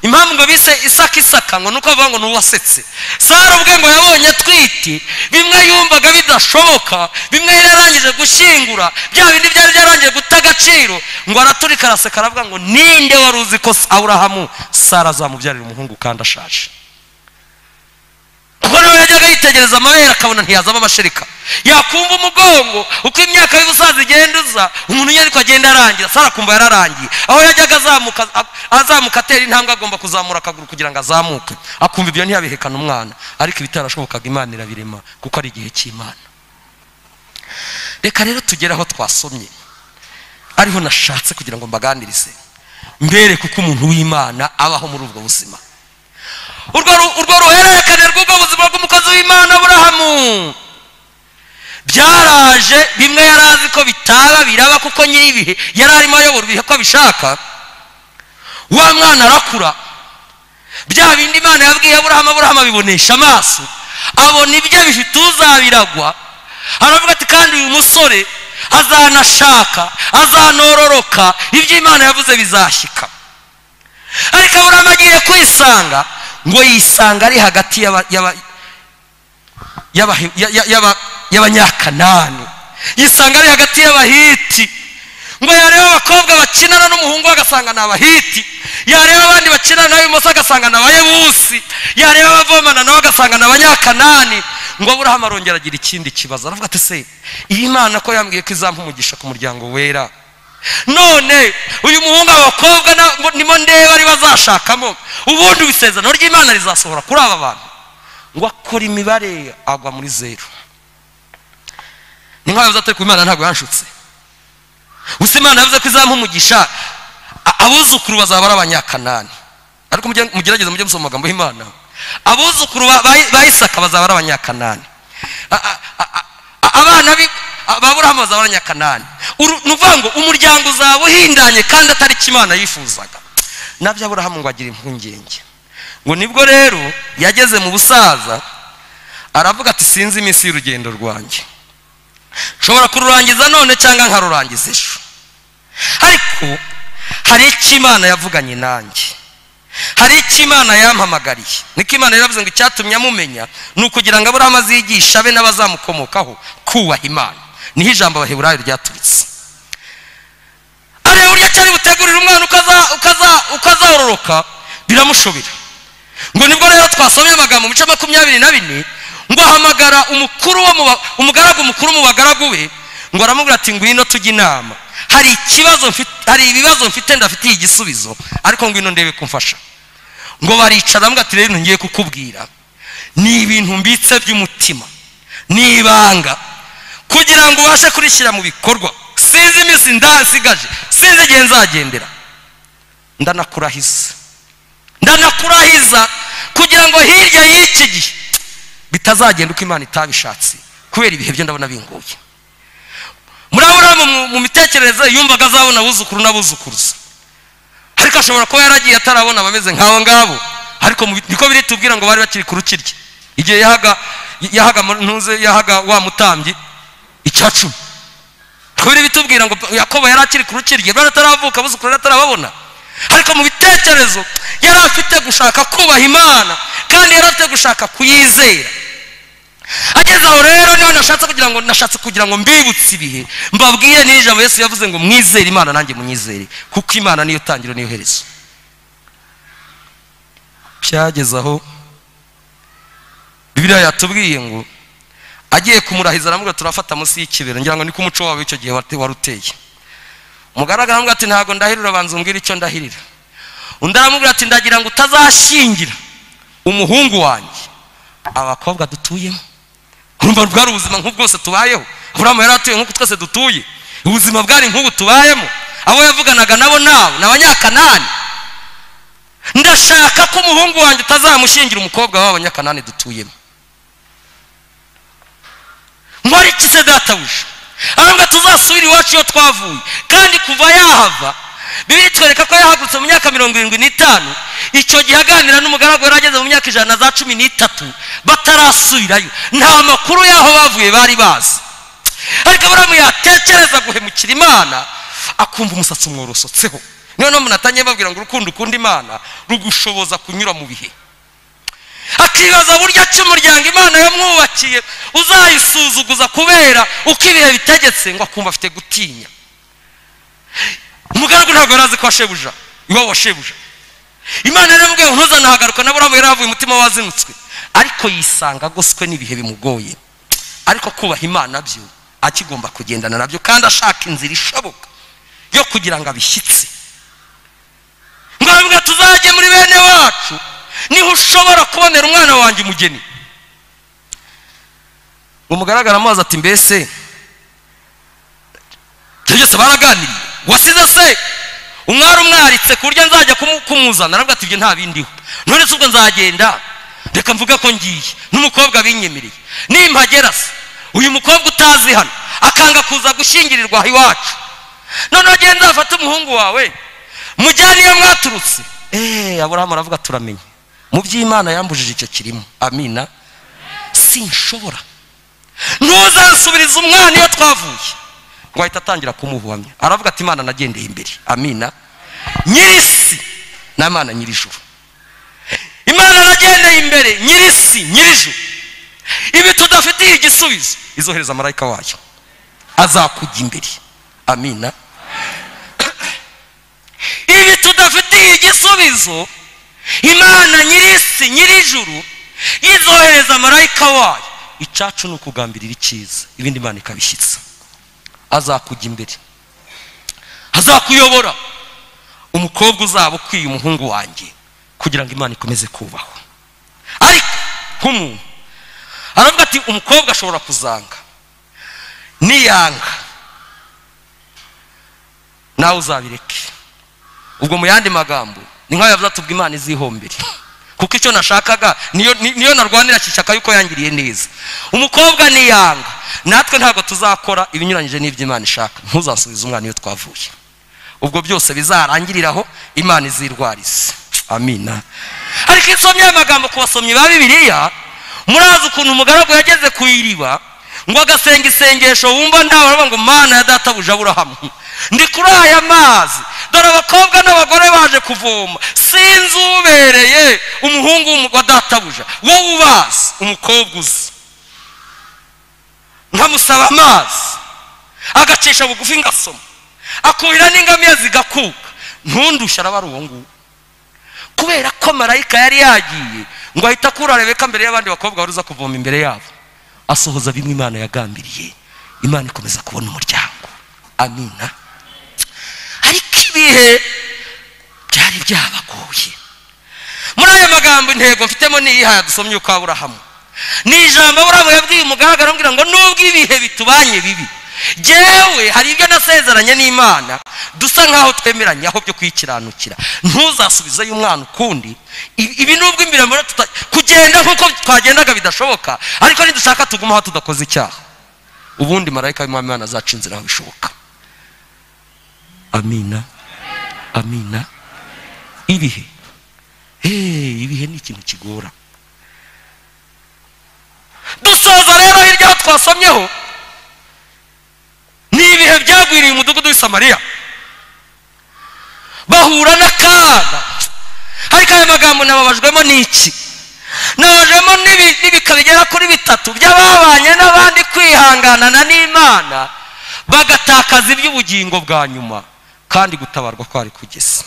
impamvu ngo bise isaka isaka ngo ni uko bavuga ngo ni uwasetse sara ubwe ngo yabonye atwite bimwe yumvaga bidashoboka bimwe yari yarangije gushyingura bya bindi byari byarangiye guta agaciro ngo araturika araseka aravuga ngo ninde wari uzi ko aburahamu sara azamubyarira umuhungu kandi ashaje kuko nawe yajyaga yitegereza amabere akabona ntiyazamo amashereka yakumva umugongo uko imyaka y'ubusaza igenda uza umuntu nyariko agenda arangira sara akumva yararangiye aho yajyaga azamuka azamuka atera intambwe agomba kuzamura akaguru kugira ngo azamuke akumva ibyo ntiyabihekana umwana ariko ibitarashobokaga imana irabirema kuko ari igihe cy'imana reka rero tugere aho twasomye ariho nashatse kugira ngo mbaganirize mbere kuko umuntu w'imana abaho muri ubwo buzima urwo ruhererekane rw'ubwo buzima bw'umukozi w'imana aburahamu byaraje bimwe yari azi ko bitaba biraba kuko nyir'ibihe yari arimo ayobora ibihe ko abishaka wa mwana arakura bya bindi imana yabwiye aburahamu aburahamu abibonesha amaso abona ibyo bifite uzabiragwa aravuga ati kandi uyu musore azanashaka azanororoka ibyo imana yavuze bizashyika ariko aburahamu agiye kwisanga ngo yisanga ari hagati y'abanyakanani yisanga ari hagati y'abahiti ngo yareba abakobwa bakinana n'umuhungu agasanga ni abahiti yareba abandi bakinana n'abimoso agasanga ni abayebusi yareba abavomana nawe agasanga ni abanyakanani ngo aburahamu arongera agira ikindi kibazo aravuga ati se iyi mana ko yambwiye ko izampa umugisha ku muryango wera none uyu muhungu abakobwa nimo ndeba ari bazashakamo ubundi isezerano ry'imana rizasohora kuri aba bantu ngo akora imibare agwa muri zeru ni nk'aho yavuze ati imana ntabwo yanshutse gusa imana yavuze ko izampa umugisha a- abuzukuru bazaba ari abanyakanani ariko mujye- mugerageze mujye musoma amagambo y'imana abuzukuru ba- ba ba isaka bazaba ari abanyakanani A- a- a- a- abana bi- a- ba burahamu bazaba ari abanyakanani Uru- ni ukuvuga ngo umuryango uzaba uhindanye kandi atari cyo imana yifuzaga nabyo aburahamu ngo agira impungenge ngo nibwo rero yageze mu busaza aravuga ati sinzi iminsi y'urugendo rwanjye nshobora kururangiza none cyangwa nkarurangiza ejo ariko hari icyo imana yavuganye nanjye hari icyo imana yampamagariye niko imana yaravuze ngo icyatumye amumenya ni ukugira ngo aburahamu azigisha be n'abazamukomokaho kubaha imana niho ijambo abaheburayo ryaturutse areba uburyo cyari butegurira umwana ukaza- ukaza- ukazororoka biramushobera ngo nibwo rero twasomye amagambo mu bice makumyabiri na bine ngo ahamagara umukuru wo mu ba- umugaragu mukuru mu bagaragu be ngo aramubwira ati ngwino tujye inama hari ikibazo mfite- hari ibibazo mfite ndafitiye igisubizo ariko ngwino ndebe kumfasha ngo baricara aramubwira ati rero ngiye kukubwira ni ibintu mbitse by'umutima ni ibanga kugira ngo ubashe kurishyira mu bikorwa sinzi iminsi ndasigaje sinzi igihe nzagendera ndanakurahiza ndanakurahiza kugira ngo hirya y'iki gihe bitazagenda uko imana itabishatse kubera ibihe byo ndabona binguye muri aburahamu mu- mu mitekerereze yumvaga azabona abuzukuru n'abuzukuruza ariko ashobora kuba yaragiye atarabona abameze nk'abo ngabo ariko mu bi- niko biri tubwira ngo bari bakiri ku rukiryi igihe yahaga yahaga mu- ntuze yahaga wa mutambyi icya cumi niko biri bitubwira ngo yakobo yari akiri ku rukiryi rwari ataravuka abuzukuru yari atarababona ariko mu bitekerezo yari afite gushaka kubaha imana kandi yari afite gushaka kuyizera ageze aho rero niho nashatse kugira ngo nashatse kugira ngo mbibutse ibihe mbabwire n'iri jambo yesu yavuze ngo mwizere imana nanjye munyizere kuko imana niyo tangiro niyo herezo byageze aho bibiliya yatubwiye ngo agiye kumurahiza aramubwira turafata munsi y'ikibero ngira ngo niko umuco wawe icyo gihe wate- wari uteye umugaragu aramubwira ati ntabwo ndahirira banza umbwire icyo ndahirira undi aramubwira ati ndagira ngo utazashyingira umuhungu wanjye abakobwa dutuyemo urumva bwari ubuzima nk'ubu bwose tubayeho aburahamu yari atuye nk'uko twese dutuye ubuzima bwari nk'ubu tubayemo abo yavuganaga nabo nabo ni abanyakanani ndashaka ko umuhungu wanjye utazamushingira umukobwa w'abanyakanani dutuyemo nkora iki se databuja ahubwo tuzasubire iwacu iyo twavuye kandi kuva yahava bibiri twereka ko yahagurutse mu myaka mirongo irindwi n'itanu icyo gihe aganira n'umugaragu yari ageze mu myaka ijana na za cumi n'itatu batarasubirayo nta makuru y'aho bavuye bari bazi ariko aburahamu yatekereza guhemukira imana akumva umusatsi umworosotseho niyo mpamvu natangiye babwira ngo urukundo ukunda imana rugushoboza kunyura mu bihe akibaza buryo ki umuryango imana yamwubakiye uzayisuzuguza kubera uko ibihe bitegetse ngo akumva afite gutinya umugaragu ntabwo yari azi ko washebuja iwabo washebuja imana yaramubwiye ngo ntuzanahagaruka na burahamu yari yavuye umutima wazinutswe ariko yisanga agoswe n'ibihe bimugoye ariko kubaha imana byo akigomba kugendana nabyo kandi ashaka inzira ishoboka yo kugira ngo abishyitse ngo aravuga tuzajye muri bene wacu niho ushobora kubonera umwana wanjye umugeni umugaragara amazi ati mbese ibyo byose baraganiriye wasize se umwari umwaritse ku buryo nzajya kumu- kumuzana aravuga ati ibyo nta bindiho none se ubwo nzagenda reka mvuga ko ngiye n'umukobwa binyemereye nimpagera se uyu mukobwa utazi hano akanga kuza gushyingirirwa aha iwacu noneho agenda afate umuhungu wawe mujyane iyo mwaturutse eee aburahamu aravuga turamenye mu by'imana yambujije icyo kirimo amina sinshobora ntuzasubiriza umwana iyo twavuye ngo ahita atangira kumuhumya aravuga ati imana nagendeye imbere amina nyirisi n'imana nyirijuru imana nagendeye imbere nyirisi nyirijuru ibi tudafitiye igisubizo izohereza marayika wayo azakujya imbere amina ibi tudafitiye igisubizo imana nyirisi nyirijuru yizohereza marayika wayo icacu ni ukugambirira icyiza ibindi imana ikabishyitsa azakujya imbere azakuyobora umukobwa uzaba ukwiye umuhungu wanjye kugira ngo imana ikomeze kubahwa ariko nk'umuntu aravuga ati umukobwa ashobora kuzanga niyanga nawe uzabireke ubwo mu yandi magambo ni nk'ayo yavuze atubwa imana izihombere kuko icyo nashakaga niyo ni- niyo narwanira kishaka yuko yangiriye neza umukobwa niyanga natwe ntabwo tuzakora ibinyuranyije n'iby'imana ishaka ntuzasubize umwana iyo twavuye ubwo byose bizarangiriraho imana izirwarize amina ariko insomyi y'amagambo ku basomyi ba bibiliya murazi ukuntu umugaragu yageze ku iriba ngo agasenga isengesho wumva ntawe aravuga ngo mana ya databuja aburahamu ndi kuri aya mazi dore abakobwa n'abagore baje kuvoma sinzi ubereye umuhungu w'umu- wa databuja wowe ubazi umukobwa uzi nkamusaba amazi agacisha bugufi ngasoma akuhira n'ingamiya zigakuka ntundushye araba ari uwo nguwo kubera ko marayika yari yagiye ngo ahita akura rebeka mbere y'abandi bakobwa baruza kuvoma imbere yabo asohoza bimwe imana yagambiriye imana ikomeza kubona umuryango amina ariko ibihe byari byabagoye muri aya magambo intego mfitemo niyihaya dusomye uko aburahamu ni ijambo aburahamu yabwiye umugaragu arambwira ngo nubwo ibihe bitubanye bibi jyewe hari ibyo nasezeranye n'imana dusa nk'aho twemeranye aho byo kuyikiranukira ntuzasubizeyo umwana ukundi ibi ibi nubwo imbere muri tuta- kugenda nk'uko twagendaga bidashoboka ariko nidushaka tuguma aho tudakoze icyaha ubundi marayika w'imana imana azaca inzira aho bishoboka amina amina ibihe Hey, ibihe ni ikintu kigora dusoza rero hirya aho twasomyeho ni ibihe byagwiriye umudugudu w'i samariya bahura n'akaga ariko aya magambo nababajwemo n'iki nababajwemo n'ibi- n'ibika bigera kuri bitatu by'ababanye n'abandi kwihanganana n'imana bagatakaza iby'ubugingo bwa nyuma kandi gutabarwa kwari kugeze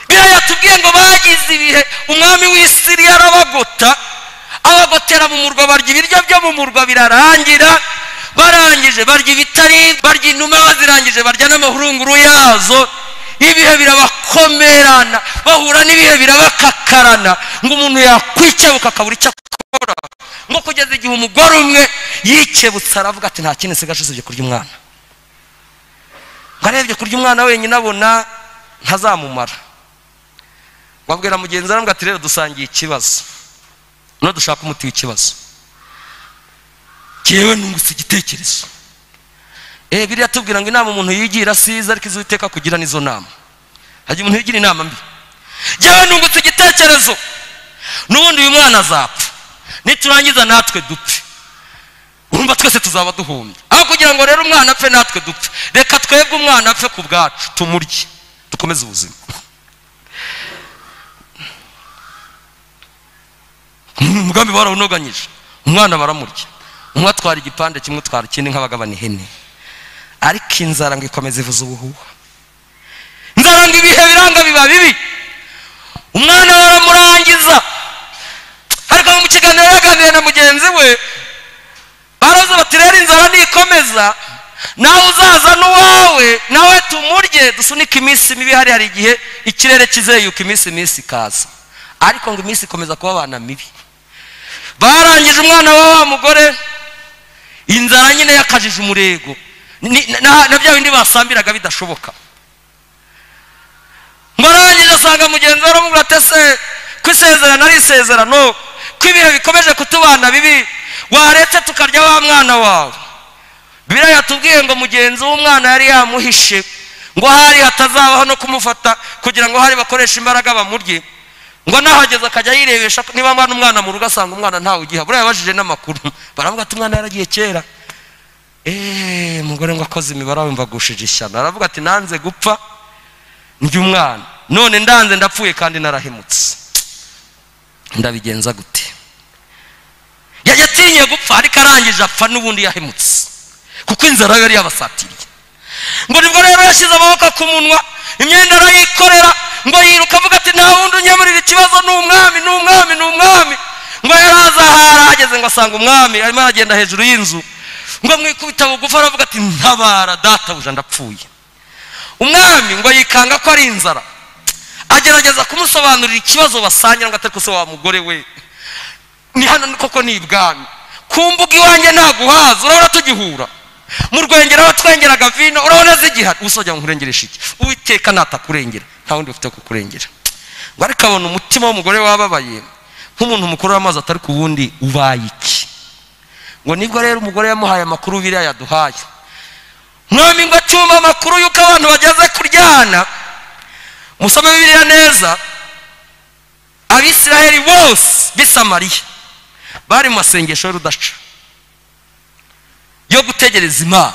biriya yatubwiye ngo bagize ibihe umwami w'isiri yarabagota abagotera mu murwa barya ibiryo byo mu murwa birarangira barangije barya ibitari barya inuma bazirangije barya n'amahurunguru yazo ibihe birabakomerana bahura n'ibihe birabakakarana ngo umuntu yakwikebuka akabura icyo akora ngo kugeza igihe umugore umwe yikebutse aravuga ati nta kindi nsigaje usibye kurya umwana ngo arebye kurya umwana wenyine abona ntazamumara wabwira mugenzi wawe ngo ati rero dusangiye ikibazo no dushaka umuti w'ikibazo ngewe nungutse igitekerezo eh biriya tubwira ngo inama umuntu yigira siza ariko iziteka kugira n'izo nama hajya umuntu yigira inama mbi ngewe nungutse igitekerezo n'ubundi uyu mwana azapfa niturangiza natwe dupfe urumva twese tuzaba duhumbye aho kugira ngo rero umwana apfe natwe dupfe reka twebwe umwana apfe ku bwacu tumurye dukomeze ubuzima umugambi barawunoganyije umwana baramurya umwe atwara igipande kimwe utwara ikindi nk'abagabana ihene ariko inzara ngo ikomeza ivuza ubuhuha inzara ngo ibihe biranga biba bibi umwana baramurangiza ariko mu kiganiro yaganiriye na mugenzi we baravuze bati rero inzara nikomeza nawe uzaza n'uwawe nawe tumurye dusunike iminsi mibi hari hari igihe ikirere kizeyuka iminsi iminsi ikaza ariko ngo iminsi ikomeza kuba abana mibi barangije umwana wa wa mugore inzara nyine yakajije umurego Ni- na na bya bindi basambiraga bidashoboka mbarangije asanga mugenzi we aramubwira ati ese ko isezerano ari isezerano ko ibihe bikomeje kutubana bibi waretse tukarya wa mwana wawe biriya yatubwiye ngo mugenzi w'umwana yari yamuhishe ngo hari hatazabaho no kumufata kugira ngo hari bakoreshe imbaraga bamurye ngo nahageze akajya yirebesha ko niba mwana umwana mu rugo asanga umwana ntawe ugiha buriya yabajije n'amakuru baravuga ati umwana yaragiye kera eee mugore ngo akoze imibare wumva agushije ishyano aravuga ati nanze gupfa njye umwana none ndanze ndapfuye kandi narahemutse ndabigenza gute Ya- yatinye gupfa ariko arangije apfa n'ubundi yahemutse kuko inzara yari yabasatiriye ngo nibwo rero yashyize amaboko ku munwa imyenda arayikorera ngo yiruka avuga ati nta wundi unyemurira ikibazo ni umwami ni umwami ni umwami ngo yari azahara ahageze ngo asanga umwami arimo aragenda hejuru y'inzu ngo mwikubita bugufi aravuga ati ntabara databuja ndapfuye umwami ngo yikanga ko ari inzara agerageza kumusobanurira ikibazo basangira ngo atari ko se wa mugore we ni hano ni koko ni ibwami ku mbuga iwanjye ntaguhaza urabona tugihura mu rwengero aho twengeraga vino urabona zigihari usojya ngo nkurengereshe iki uwiteka natakurengera nta wundi ufite kukurengera ngo ariko abona umutima w'umugore wababaye nk'umuntu mukuru w'amazi atari ku wundi ubaye iki ngo nibwo rero umugore yamuhaye amakuru biriya yaduhaye mwami ngo acyumva amakuru y'uko abantu bageze kuryana musome bibiriya neza abisiraheli bose b'i samariya bari mu masengesho y'urudaca yo gutegereza imana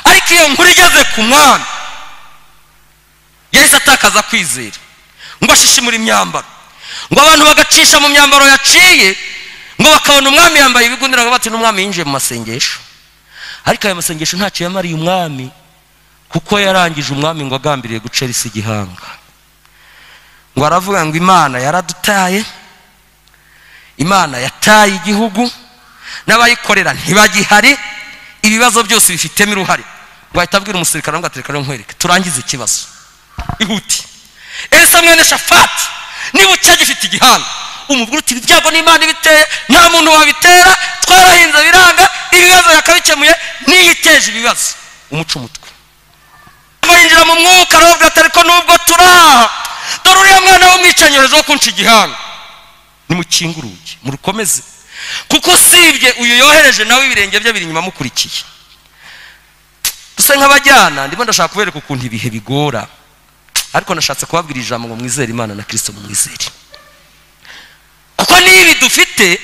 ariko iyo nkuru igeze ku mwami yahise atakaza kwizera ngo ashishimure imyambaro ngo abantu bagacisha mu myambaro yaciye ngo bakabona umwami yambaye ibigunira ngo bati n'umwami yinjiye mu masengesho ariko ayo masengesho ntacyo yamariye umwami kuko yarangije umwami ngo agambiriye gucera isi igihanga ngo aravuga ngo imana yaradutaye imana yataye igihugu n'abayikorera ntibagihari ibibazo byose bifitemo uruhare wahita abwira umusirikare ngo atereka nkwereke turangize ikibazo ihuti elisa mwene shafati niba ucyagifite igihanga umubwira uti ibyago n'imana ibiteye nta muntu wabitera twarahinze biranga ibibazo yakabikemuye niyo iteje ibibazo umuca umutwe yinjira mu mwuka arababwira ati ariko nubwo turaha dore uriya mwana w'umwicanyorezo wo kunca igihanga nimukinge urugi murukomeze kuko usibye uyu yohereje nawe ibirenge bye biri inyuma amukurikiye dusa nk'abajyana ndimo ndashaka kubereka ukuntu ibihe bigora ariko nashatse kubabwira ijambo ngo mwizere imana na kirisito mwizere kuko n'ibi dufite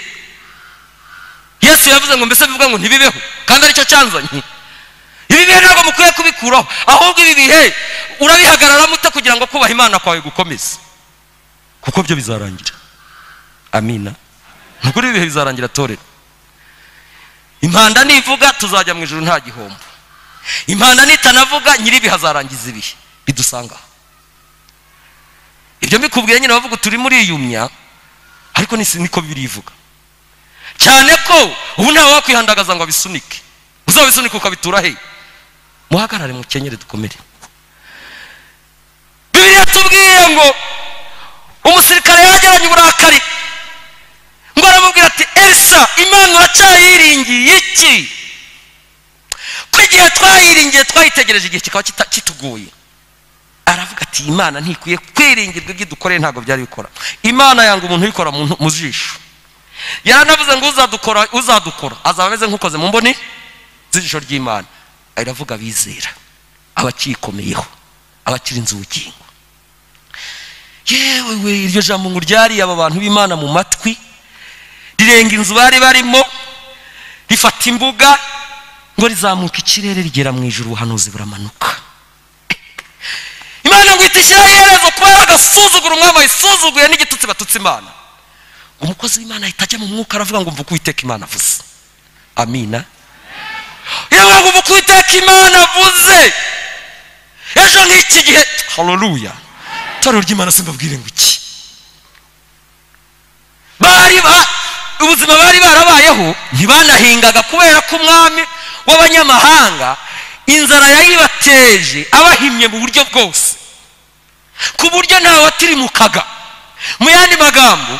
yesu yavuze ngo mbese bivuga ngo ntibibeho kandi aricyo cyanzanye ibi bihe ntabwo mukwiye kubikuraho ahubwo ibi bihe urabihagararamo ute kugira ngo kubaha imana kwawe gukomeze kuko byo bizarangira amina ntabwo ibi bihe bizarangira torero impanda nivuga tuzajya mu ijoro nta gihombo impanda nitanavuga nyiribi hazarangiza ibihe bidusangaho ibyo mbikubwiye nyine bavuga turi muriyumya ariko niko birivuga cyane ko ubu ntawe wakwihandagaza ngo abisunike uzabisunike ukabitura he muhagarare mukenyere dukomere bibiriya tubwiye ngo umusirikare yageranye uburakari ngo aramubwira ati elisa imana uracyayiringiye iki ko igihe twayiringiye twayitegereje igihe kikaba kitugoye aravuga ati imana ntikwiye kwiringirwa ibyo dukoreye ntabwo byari bikora imana yanga umuntu ubikora mu jisho yaranavuze ngo uzadukora uzadukora azaba ameze nk'ukoze mu mboni z'ijisho ry'imana aravuga abizera abacikomeyeho abakiri inzugingo yewe we iryo jambo ngo ryariye aba bantu b'imana mu matwi rirenga inzu bari barimo rifata imbuga ngo rizamuka ikirere rigera mu ijoro ubuhanuzi buramanuka imana ngo ihita ishyiraho iherezo kuba yagasuzugura umwami wayisuzuguye n'igitutsi batutse imana umukozi w'imana ahita ajya mu mwuka aravuga ngo mvuga uwiteka imana avuze amina yewe ngo mvuga uwiteka imana avuze ejo nk'iki gihe haruruya itorero ry'imana simbabwire ngo iki bari ba ubuzima bari barabayeho ntibanahingaga kubera ko umwami w'abanyamahanga inzara yayibateje abahimye mu buryo bwose ku buryo ntawe atirimukaga mu yandi magambo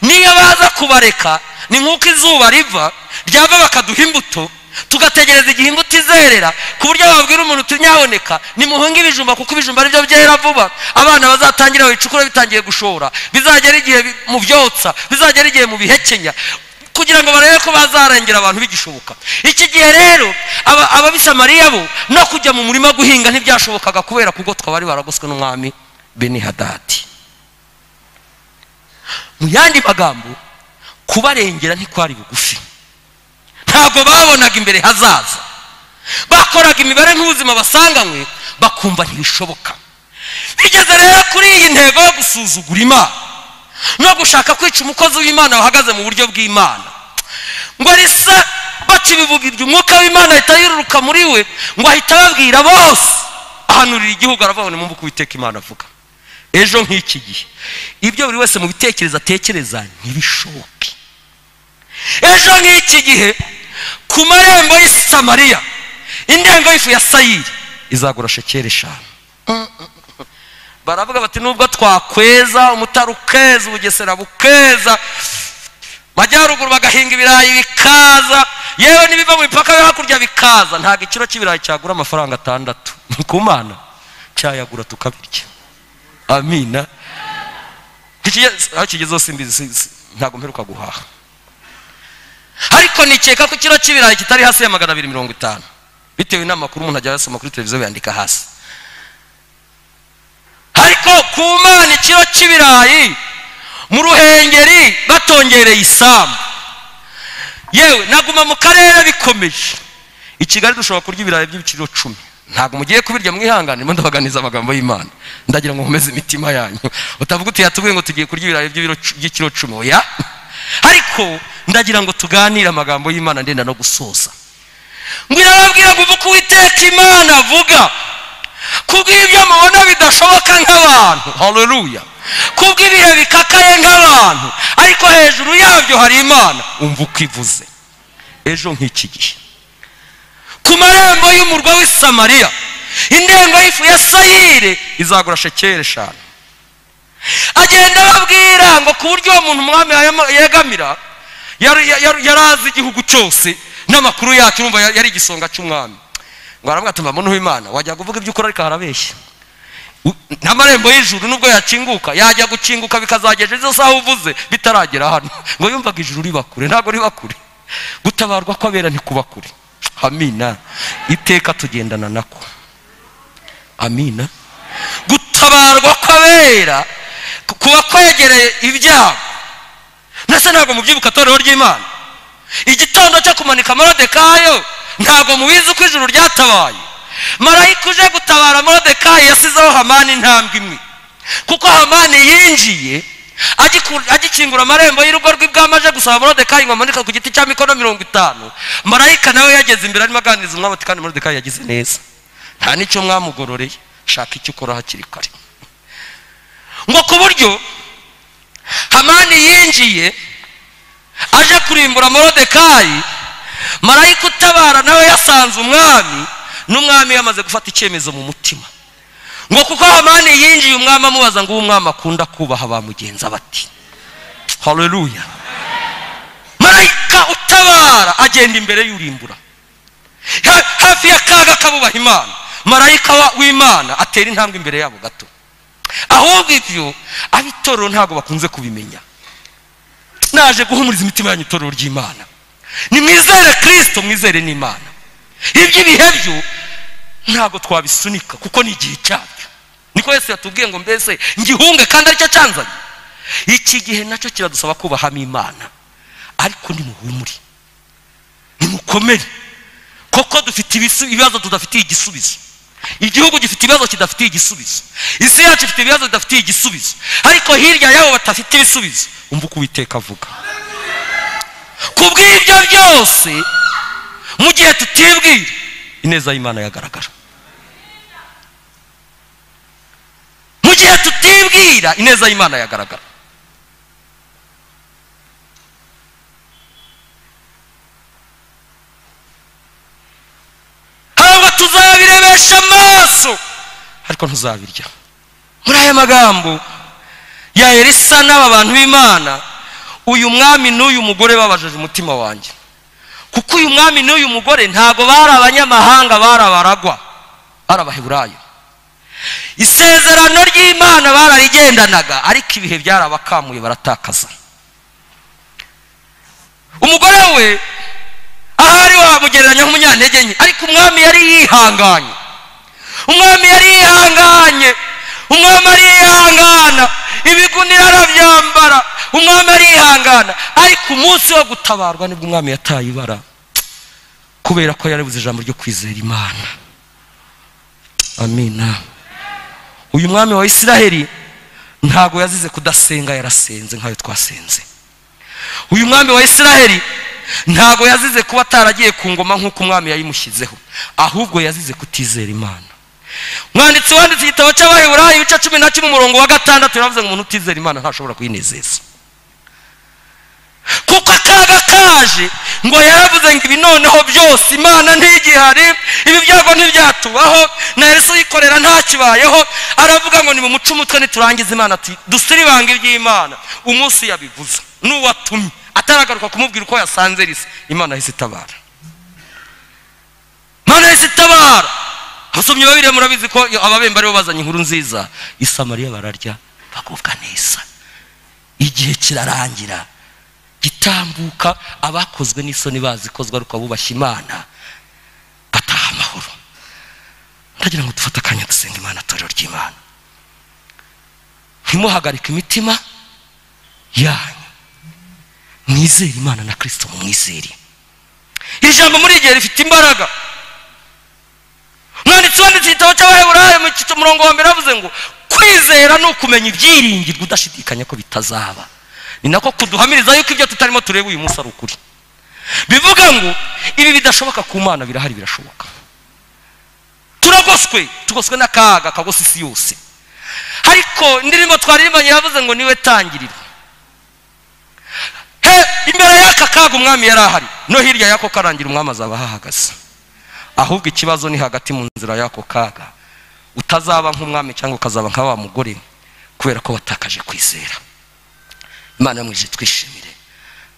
niyo baza kubareka ni nk'uko izuba riva ryava bakaduha imbuto tugategereza igihe imbuto izerera ku buryo babwira umuntu tunyaboneka nimuhunge ibijumba kuko ibijumba aribyo byera vuba abana bazatangira babicukura bitangiye gushora bizagera igihe mu byotsa bizagera igihe mu bihekenya kugira ngo barebe ko bazarengera abantu bigishoboka iki gihe rero ababisamariya bo no kujya mu murima guhinga ntibyashobokaga kubera kugotwa bari baragoswe n'umwami beni hadadi mu yandi magambo kubarengera ntikwari bugufi ntabwo babonaga imbere hazaza bakoraga imibare nk'ubuzima basanganywe bakumva ntibishoboka bigeze rero kuri iyi ntego yo gusuzugura imana no gushaka kwica umukozi w'imana wahagaze mu buryo bw'imana ngo risa bakibivugirwa umwuka w'imana ahita yiruruka muri we ngo ahita ababwira bose ahanurira igihugu aravuga ngo uko uwiteka imana avuga ejo nk'iki gihe ibyo buri wese mu bitekerezo atekereza ntibishoboke ejo nk'iki gihe ku marembo y'isamariya indengo y'ifu ya sayiri izagura shekeri eshanu baravuga bati nubwo twakweza umutari ukeza ubugesera bukeza majyaruguru bagahinga ibirayi bikaza yewe n'ibiva mu mipaka yo hakurya bikaza ntabwo ikiro cy'ibirayi cyagura amafaranga atandatu ku mana cyayagura tukabirya amina Ntikigeze- aho kigeze hose mbizi si- si- ntabwo mperuka guhaha ariko nikeka ko ikiro cy'ibirayi kitari hasi ya magana abiri mirongo itanu bitewe n'amakuru umuntu ajya asoma kuri televiziyo yandika hasi ariko ku mana ikiro cy'ibirayi mu ruhengeri batongereye isambu yewe naguma mu karere bikomeje i kigali dushobora kurya ibirayi by'ibiciro cumi ntabwo mugiye kubirya mwihangane mo ndabaganiza amagambo y'imana ndagira ngo nkomeze imitima yanyu utavuga uti yatubwiye ngo tugiye kurya ibirayi by'ibiro- by'ikiro cumi oya ariko ndagira ngo tuganire amagambo y'imana ndenda no gusoza ngwino ababwira ngo uvuge uwiteka imana avuga kubw'ibyo mubona bidashoboka nk'abantu haleluya kubw'ibihe bikakaye nk'abantu ariko hejuru yabyo hari imana umva uko ivuze ejo nk'iki gihe ku marembo y'umurwa w'i samariya indengo y'ifu ya sayire izagura shekeri eshanu agenda ababwira ngo ku buryo uwo muntu umwami yayama- yegamira yari yari- yari azi igihugu cyose n'amakuru yacyo urumva yari yari igisonga cy'umwami ngo aravuga ati mba muntu w'imana wajya kuvuga ibyo ukora ariko harabeshya U- n'amarembo y'ijuru nubwo yakinguka yajya gukinguka bikazageza izo saha uvuze bitaragera hano ngo yumvaga ijuru riba kure ntabwo riba kure gutabarwa kw'abera ntikuba kure amina iteka tugendana nako amina gutabarwa kw'abera ku- kuba kwegereye ibyago ndetse ntabwo mubyibuka torero ry'imana igitondo cyo kumanika morodekayo ntabwo mubizi uko ijuru ryatabaye marayika uje gutabara morodekayi yasizeho hamani intambwe imwe kuko hamani yinjiye agiku- agikingura amarembo y'urugo rw'ibwami aje gusaba morodekayi ngo amanika ku giti cya mikono mirongo itanu marayika nawe yageze imbere arimo aganiriza umwami ati kandi morodekayi yagize neza nta n'icyo mwamugororeye shaka icyo ukora hakiri kare ngo ku buryo hamani yinjiye aje kurimbura morodekayi marayika utabara nawe yasanze umwami n'umwami yamaze gufata icyemezo mu mutima ngo kuko hamani yinjiye umwami amubaza ngo uwo umwami akunda kubaha bamugenza bati haleluya marayika utabara agenda imbere y'urimbura Ha- hafi ya kaga kabubaha imana marayika wa- w'imana atera intambwe imbere yabo gato ahubwo ibyo ab'itorero ntabwo bakunze kubimenya naje guhumuriza imitima yanyu itorero ry'imana nimwizere kirisito mwizere n'imana iby'ibihe byo ntabwo twabisunika kuko ni igihe cyabyo niko yesu yatubwiye ngo mbese ngihunge kandi aricyo cyanzanye iki gihe nacyo kiradusaba kubahamo imana ariko nimuhumure nimukomere koko dufite ibisu- ibibazo tudafitiye igisubizo igihugu gifite ibibazo kidafitiye igisubizo isi yacu ifite ibibazo bidafitiye igisubizo ariko hirya y'abo badafite ibisubizo umva uko uwiteka avuga ku bw'ibyo byose mu gihe tutibwira ineza y'imana yagaragara mu gihe tutibwira ineza y'imana yagaragara ahubwo tuzabirebesha amaso ariko ntuzabirya muri aya magambo ya elisa n'aba bantu b'imana uyu mwami n'uyu mugore babajeje umutima wanjye kuko uyu mwami n'uyu mugore ntabwo bari abanyamahanga bari abaragwa bari abaheburayo isezerano ry'imana bararigendanaga ariko ibihe byarabakamuye baratakaza umugore we ahari wamugereranya nk'umunyantege nke ariko umwami yari yihanganye umwami yari yihanganye umwami arihangana ibigunira arabyambara umwami arihangana ariko umunsi wo gutabarwa nibwo umwami yataye ibara kubera ko yarabuze ijambo ryo kwizera imana amina uyu mwami wa isiraheli ntabwo yazize kudasenga yarasenze nk'ayo twasenze uyu mwami wa isiraheli ntabwo yazize kuba ataragiye ku ngoma nk'uko umwami yayimushyizeho ahubwo yazize kutizera imana umwanditsi wanditse igitabo cy'abaheburayi ibice cumi na kimwe umurongo wa gatandatu yaravuze ngo umuntu utizera imana ntashobora kuyinezeza kuko akaga kaje ngo yaravuze ngo ibi noneho byose imana ntigihari ibi byago ntibyatubaho na yesu yikorera ntakibayeho aravuga ngo nimumuce umutwe niturangiza imana tu- dusiribanga iby'imana umunsi yabivuze n'uwatumye ataragaruka kumubwira uko yasanze risa imana yahise itabara mana yahise itabara abasomyi babiri murabizi ko ababembe aribo bazanye inkuru nziza isamariya bararya bagubwa neza igihe kirarangira gitambuka abakozwe n'isoni bazikozwe ariko abubashye imana bataha amahoro ndagira ngo dufate akanya dusenga imana torero ry'imana ntimuhagarike imitima yanyu mwizere imana na kirisito mumwizere iri jambo muri igihe rifite imbaraga umwanditsi wanditse igitabo cy'abaheburayo mu cyiciro murongo wa mbere yavuze ngo kwizera ni ukumenya ibyiringirwa udashidikanya ko bitazaba ni nako kuduhamiriza yuko ibyo tutarimo tureba uyu munsi ari ukuri bivuga ngo ibi bidashoboka ku mana birahari birashoboka turagoswe tugoswe n'akaga kagosa isi yose ariko indirimbo twaririmbanye yavuze ngo niwe tangiriro he imbere y'aka kaga umwami yari ahari no hirya y'ako karangira umwami azaba ahahagaze ahubwo ikibazo ni hagati mu nzira y'ako kaga utazaba nk'umwami cyangwa ukazaba nka wa mugore kubera ko watakaje kwizera imana yamwije twishimire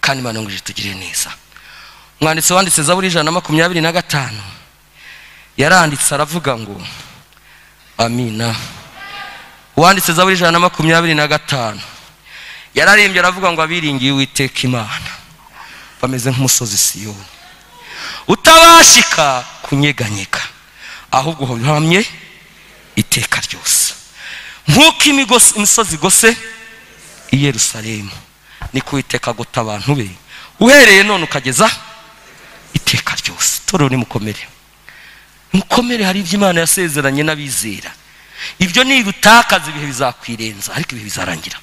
kandi imana yamwije tugire neza umwanditsi wanditse zaburi ijana na makumyabiri na gatanu yaranditse aravuga ngo amina uwanditse zaburi ijana na makumyabiri na gatanu yararimbye aravuga ngo abiringiye uwiteka imana bameze nk'umusozi siyoni utabashika kunyeganyega ahubwo uhamye iteka ryose nk'uko imigosi- imisozi igose i yerusalemu niko uwiteka agota abantu be uhereye none ukageza iteka ryose torero nimukomere mukomere hari ibyo imana yasezeranye n'abizera ibyo nibutakaza ibihe bizakwirenza ariko ibihe bizarangira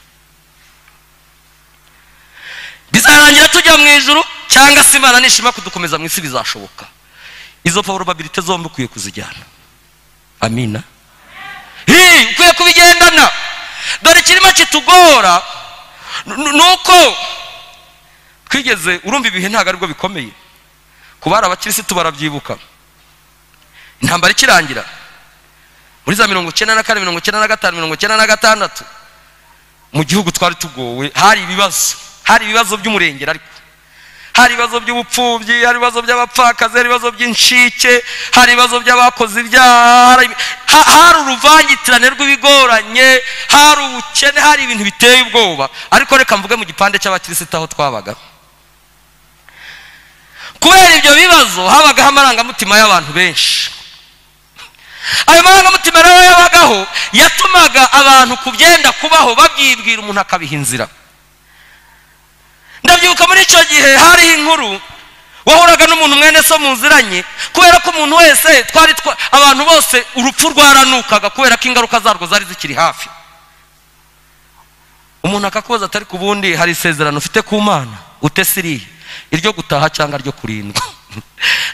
bizarangira tujya mu ijuru cyangwa se imana nishima kudukomeza mu isi bizashoboka izo probabilite zombi ukwiye kuzijyana amina hi ukwiye kubigendana dore ikirimo kitugora n- n- ni uko twigeze urumva ibihe ntabwo aribwo bikomeye ku bari abakirisitu barabyibuka intambara ikirangira muri za mirongo icyenda na kane mirongo icyenda na gatanu mirongo icyenda na gatandatu mu gihugu twari tugowe hari ibibazo hari ibibazo by'umurengera ariko hari ibibazo by'ubupfubyi hari ibibazo by'abapfakazi hari ibibazo by'inshike hari ibibazo by'abakoze ibyaha hari- ha- hari uruvangitirane rw'ibigoranye hari ubukene hari ibintu biteye ubwoba ariko reka mvuge mu gipande cy'abakirisitu aho twabaga kubera ibyo bibazo habagaho amarangamutima y'abantu benshi ayo marangamutima rero yabagaho yatumaga abantu ku byenda kubaho babyibwira umuntu akabiha inzira ndabyibuka muri icyo gihe hariho inkuru wahuraga n'umuntu mwene so muziranye kubera ko umuntu wese twari twa- abantu bose urupfu rwaranukaga kubera ko ingaruka zarwo zari zikiri hafi umuntu akakubaza atari ku bundi hari isezerano ufite ku mana utese irihe iryo gutaha cyangwa ryo kurindwa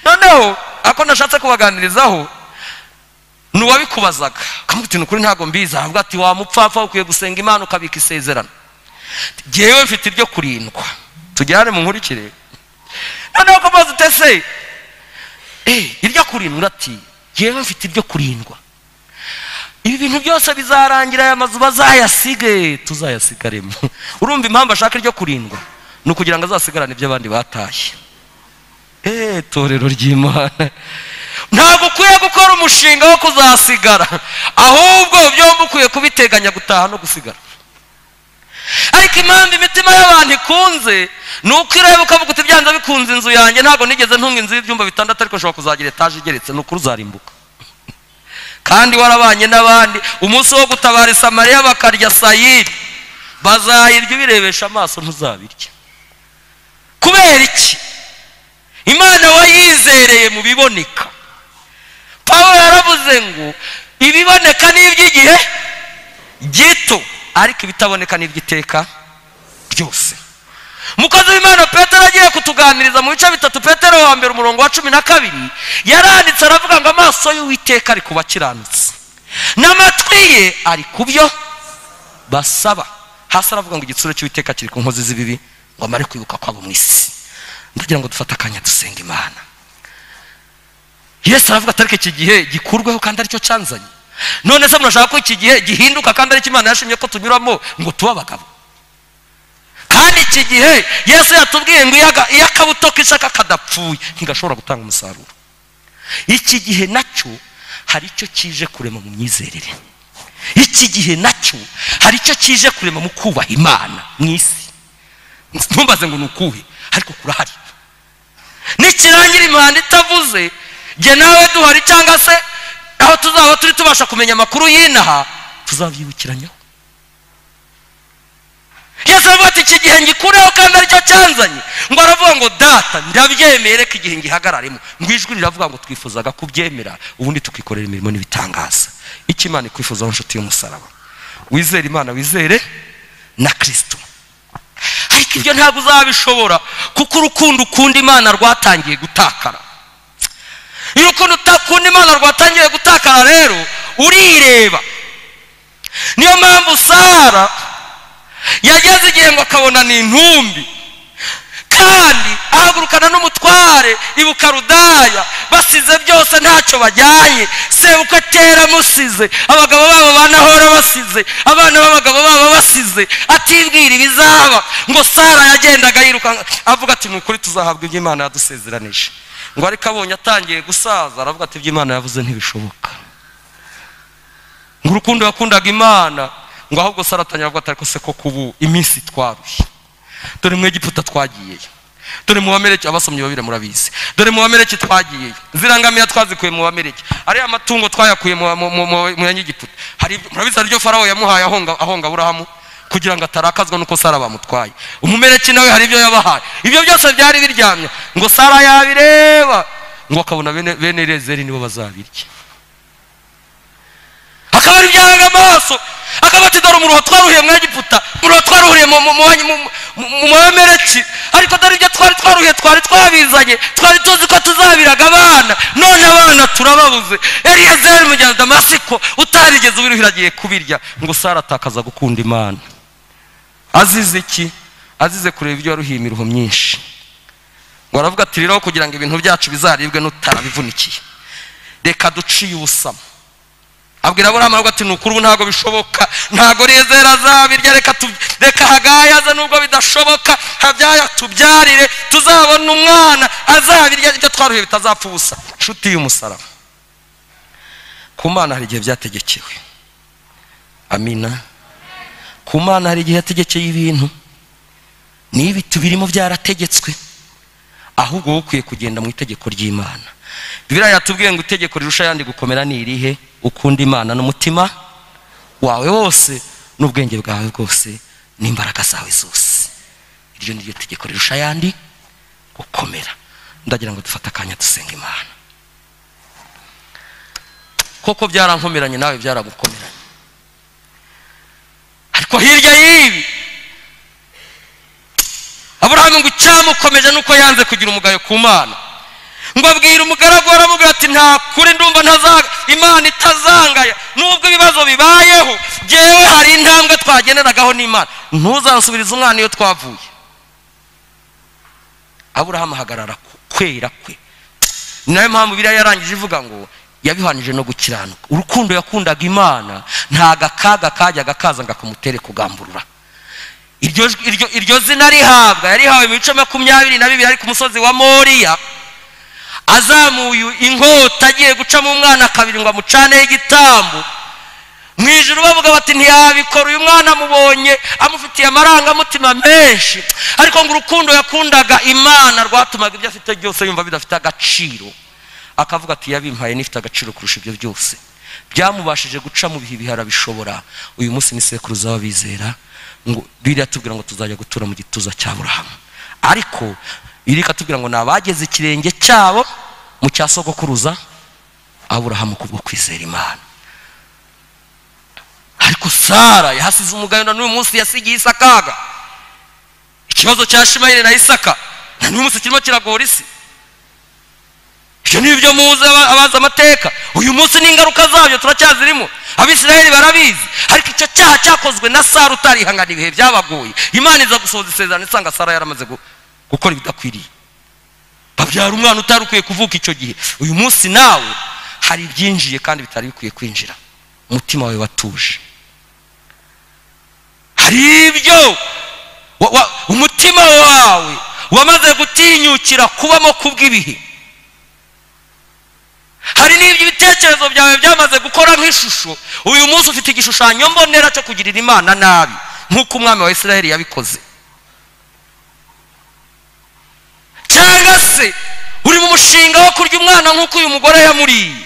noneho ako nashatse kubaganirizaho ni uwabikubazaga ukamubwira ukuri ntabwo mbizi ahubwo ati wamupfapfa ukwiye gusenga imana ukabika isezerano ngewe mfite iryo kurindwa tujyane mu nkurikire noneho kubaza utese eh, iryo kurindwa ati ngewe mfite iryo kurindwa ibi bintu byose bizarangira aya mazu bazayasige tuzayasigaremo urumva impamvu ashaka iryo kurindwa ni ukugira ngo azasigarane ibyo abandi batashye eee torero ry'imana ntabwo ukwiye gukora umushinga wo kuzasigara ahubwo byombi ukwiye kubiteganya gutaha no gusigara ariko impamvu imitima y'abantu ikunze ni uko ireba ukavuga uti byanze bikunze inzu yanjye ntabwo nigeze ntunga inzu y'ibyumba bitandatu ariko nshobora kuzagira etaje igeretse ni ukuri uzarimbuka kandi warabanye n'abandi umunsi wo gutabara isamariya bakarya sayiri bazayirya ubirebesha amaso ntuzabirya kubera iki imana wayizereye mu biboneka pawulo yaravuze ngo ibiboneka ni iby'igihe gito ariko ibitaboneka ni iby'iteka ryose umukozi w'imana petero agiye kutuganiriza mu bice bitatu petero wa mbere umurongo wa cumi na kabiri yaranditse aravuga ngo amaso y'uwiteka ari ku bakiranutsi n'amatwi ye ari ku byo basaba hasi aravuga ngo igitsure cy'uwiteka kiri ku nkozi z'ibibi ngo amare kwibuka kwabo mu isi ndagira ngo dufate akanya dusenga imana yesu aravuga atari ko iki gihe gikurweho kandi aricyo cyanzanye none se murashaka ko iki gihe gihinduka kandi aricyo imana yashimye ko tunyuramo ngo tube abagabo kandi iki gihe yesu yatubwiye ngo iyo aga- iyo akabuto k'ishaka kadapfuye ntigashobora gutanga umusaruro iki gihe nacyo hari icyo kije kurema mu myizerere iki gihe nacyo hari icyo kije kurema mu kubaha imana mu isi ntumbaze ngo ni ukuhe ariko kurahari nikirangira imihanda itavuze jye nawe duhari cyangwa se aho tuzaba turi tubasha kumenya amakuru y'inaha tuzabyibukiranaho yesu aravuga ati iki gihe ngikureho kandi aricyo cyanzanye ngo aravuga ngo data ndabyemeye reka igihe ngihagararemo ngo ijwi riravuga ngo twifuzaga kubyemera ubundi tukikorera imirimo n'ibitangaza icyo imana ikwifuzaho inshuti y'umusaraba wizere imana wizere na kirisito ariko ibyo ntabwo uzabishobora kuko urukundo ukunda imana rwatangiye gutakara iyo urukundo utakunda imana rwatangiye gutakara rero urireba niyo mpamvu sara yageze igihe ngo akabona ni intumbi kandi ahagurukana n'umutware ibuka rudaya basize byose ntacyo bajyanye sebukwe atera amusize abagabo babo banahora basize abana b'abagabo babo basize atibwira ibizaba ngo sara yagendaga yirukanka avuga ati ni ukuri tuzahabwa ibyo imana yadusezeranije ngo ariko abonye atangiye gusaza aravuga ati ibyo imana yavuze ntibishoboka ngo urukundo yakundaga imana ngo ahubwo saratangira avuga ati ariko se koko ubu iminsi twaruye dore mu egiputa twagiyeyo dore mu bamereke abasomyi babiri murabizi dore mu bamereke twagiyeyo zirangamiya twazikuye mu bamereke ariya matungo twayakuye mu yanyegiputa hari murabizi hari iryo farawo yamuhaye ahonga ahonga aburahamu kugira ngo atarakazwa n'uko sara bamutwaye umumereke nawe hari ibyo yabahaye ibyo byose byari biryamye ngo sara yabireba ngo akabona bene bene rezeri nibo bazabirya akaba ari ibyahaga amaso akaba ati dore umuruho twaruhiye mu egiputa umuruho twaruhuriye mu mamereki ariko dore ibyo twari twaruhiye twari twabizanye twari tuzi ko tuzabiraga abana none abana turababuze eriyezeri mugenzi damasiko utarigeze ubiruhira agiye kubirya ngo sara atakaza gukunda imana azize iki azize kureba ibyo waruhiye imiruho myinshi ngo aravuga ati rero kugira ngo ibintu byacu bizaribwe n'utarabivunikiye reka duciye ubusamo abwira aburahamu aravuga ati nukuri ubu ntabwo bishoboka ntabwo rizera azabirya reka reka hagayaza nubwo bidashoboka habyaya tubyarire tuzabona umwana azabirya ibyo twaruhiye bitazapfa ubusa inshuti y'umusaraba ku mana hari igihe byategekewe amina ku mana hari igihe yategekeye ibintu niyo ibiti birimo byarategetswe ahubwo wowe ukwiye kugenda mu itegeko ry'imana biriya yatubwiye ngo itegeko rirusha ayandi gukomera ni irihe ukunda imana n'umutima wawe wose n'ubwenge bwawe bwose n'imbaraga zawe zose iryo ni ryo tegeko rirusha ayandi gukomera ndagira ngo dufate akanya dusenga imana koko byarankomeranye nawe byaragukomeranye ariko hirya y'ibi aburahamu ngo icyamukomeje ni uko yanze kugira umugayo ku mana ngo abwira umugaragu aramubwira ati nta kuri ndumva ntazaga imana itazangaya nubwo ibibazo bibayeho ngewe hari intambwe twageneragaho n'imana ntuzansubirize umwana iyo twavuye aburahamu ahagarara kwera kwe ni nayo mpamvu biriya yarangije ivuga ngo yabihanije no gukiranuka urukundo yakundaga imana ntago akaga kajyaga kaza ngo akamutere kugamburura iryo zina rihabwa yarihawe mu bice makumyabiri na bibiri ari ku musozi wa moriya azamuye inkota agiye gucamo umwana kabiri ngo amucaneho igitambo mu ijoro bavuga bati ntiyabikora uyu mwana amubonye amufitiye amarangamutima menshi ariko ngo urukundo yakundaga imana rwatumaga ibyo afite byose yumva bidafite agaciro akavuga ati yabimpaye n'ifite agaciro kurusha ibyo byose byamubashije guca mu bihe bihara bishobora uyu munsi ni sekuruza w'abizera ngo biriya tubwira ngo tuzajya gutura mu gituza cya burahamu ariko biri katubwira ngo ni abageze ikirenge cyabo mu cya sogokuruza aburahamu kubwo kwizera imana ariko sara yahasize umugayo na n'uyu munsi yasigiye isakaga ikibazo cya shimayire na isaka na n'uyu munsi kirimo kiragora isi ibyo ni byo muzi abazi amateka uyu munsi n'ingaruka zabyo turacyazirimo abisirayeli barabizi ariko icyo cyaha cyakozwe na sara utarihangana ibihe byabagoye imana iza gusohoza isezerano isanga sara yaramaze gukora ibidakwiriye babyara umwana utari ukwiye kuvuka icyo gihe uyu munsi nawe hari ibyinjiye kandi bitari bikwiye kwinjira umutima wawe watuje hari ibyo umutima wawe wamaze gutinyukira kubamo kubw'ibihe hari n'ibyo ibitekerezo byawe byamaze gukora nk'ishusho uyu munsi ufite igishushanyo mbonera cyo kugirira imana nabi nk'uko umwami wa israheli yabikoze cyangwa se uri mu mushinga wo kurya umwana nk'uko uyu mugore yamuriye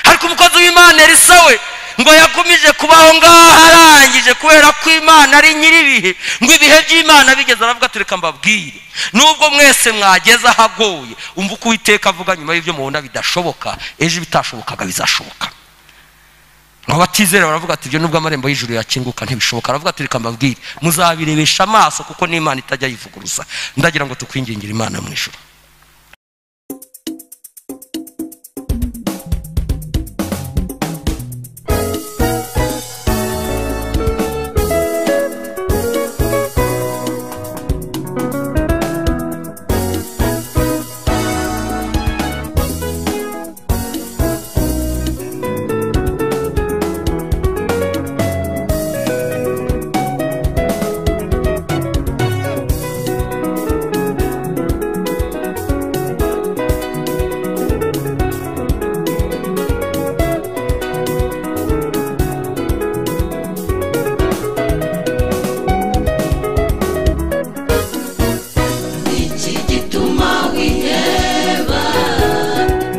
ariko umukozi w'imana elisa we ngo yagumije kubaho ngaho arangije kubera ko imana ari nyir'ibihe ngo ibihe by'imana bigeze aravuga ati reka mbabwire nubwo mwese mwageze ahagoye umva uko uwiteka avuga nyuma y'ibyo mubona bidashoboka ejo ibitashobokaga bizashoboka aba batizera baravuga ati ibyo nubwo amarembo y'ijuru yakinguka ntibishoboka aravuga ati reka mbabwire muzabirebesha amaso kuko n'imana itajya yivuguruza ndagira ngo tukwingingira imana mu ijuru Niki gituma wiheba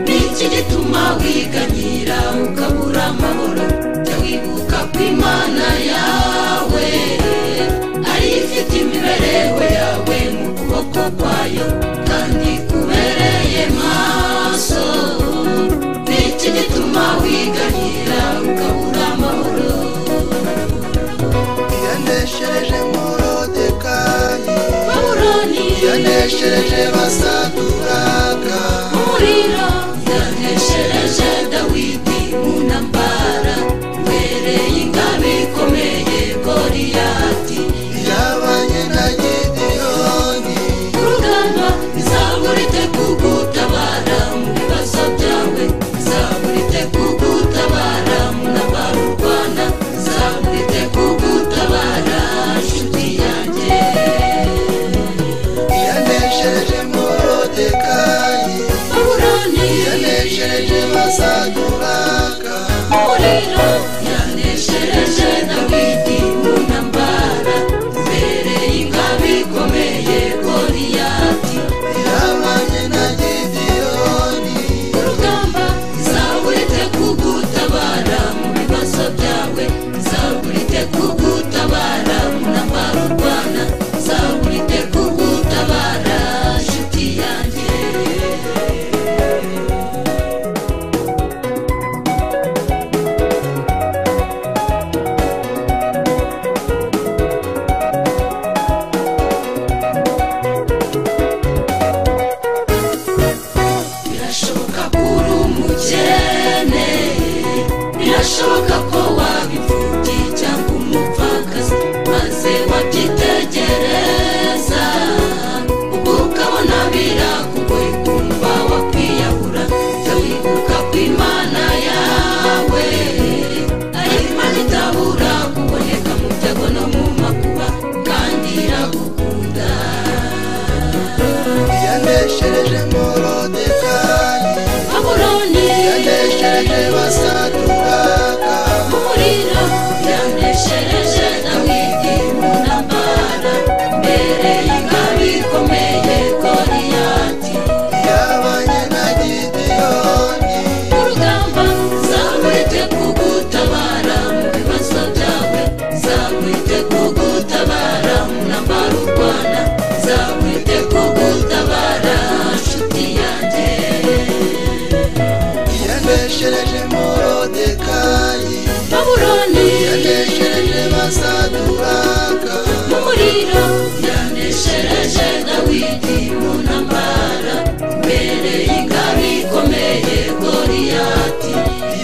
Niki gituma wiganyira ukabura amahoro Jya wibuka ko imana yawe Ari ifite imibereho yawe mu kuboko kwayo Kandi kubereye maso Niki gituma wiganyira ukabura amahoro yaneshereje morodekayi Babuloni yaneshereje basaduraka umuriro yaneshereje dawidi mu ntambara mbereye ingabo ikomeye goriyati yabanye na gidiyoni urugamba izamurite kugutabara mu bibazo byawe izamurite kugutabara mu ntambara urwana izamurite kugutabara nshuti yanjye yaneshereje morodekayi babuloni yaneshereje basaduraka umuriro yaneshereje dawidi mu ntambara mbere y'ingabo ikomeye goriyati yabanye na gidiyoni urugamba izabulite kugutabara mu bibazo byawe izabulite kugutabara mu ntambara urwana izabulite kugutabara nshuti yanjye birashoboka ko uri umukene birashoboka ko waba imfubyi cyangwa umupfakazi maze wabyitegereza ubwo ukabona birakugoye kumva wakwiyahura jya wibuka ko imana yawe ari imana itabura kuboneka mu byago no mu makuba kandi iragukunda yaneshereje morodekayi Babuloni yaneshereje basaduraka umuriro yaneshereje Dawidi mu ntambara mbere y'ingabo ikomeye Goliyati yabanye na gidiyoni mu rugamba zamurite kugutabara mu bibazo byawe zamurite kugutabara mu ntambara urwana zamurite kugutabara nshuti yanjye yaneshereje morodekayi Babuloni yaneshereje basaduraka mu muriro yaneshereje dawidi mu ntambara mbere y'ingabo ikomeye goriyati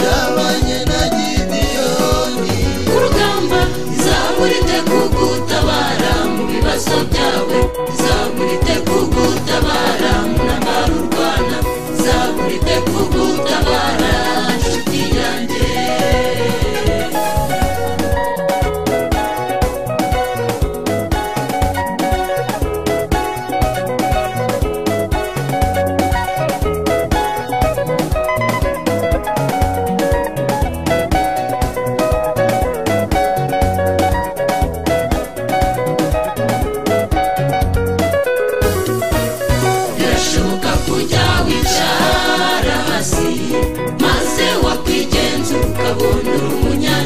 yabanye na gidiyoni ku rugamba izamurite kugutabara mu bibazo byawe izamurite kugutabara mu ntambara urwana izamurite kugutabara nshuti yanjye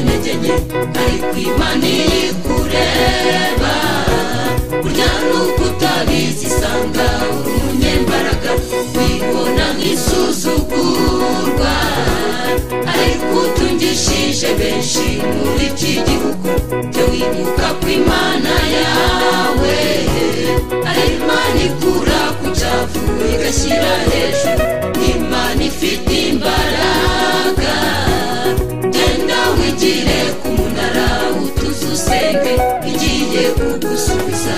ariko imana iri kureba burya n'uko utabizi isanga uri umunyembaraga wibona nk'isuzugurwa ariko utungishije benshi muri iki gihugu byo wibuka ku imana yawe ari imana ikura ku cyavu igashyira hejuru ni imana ifite imbaraga genda wigire ku munara utuze usenge igiye kugusubiza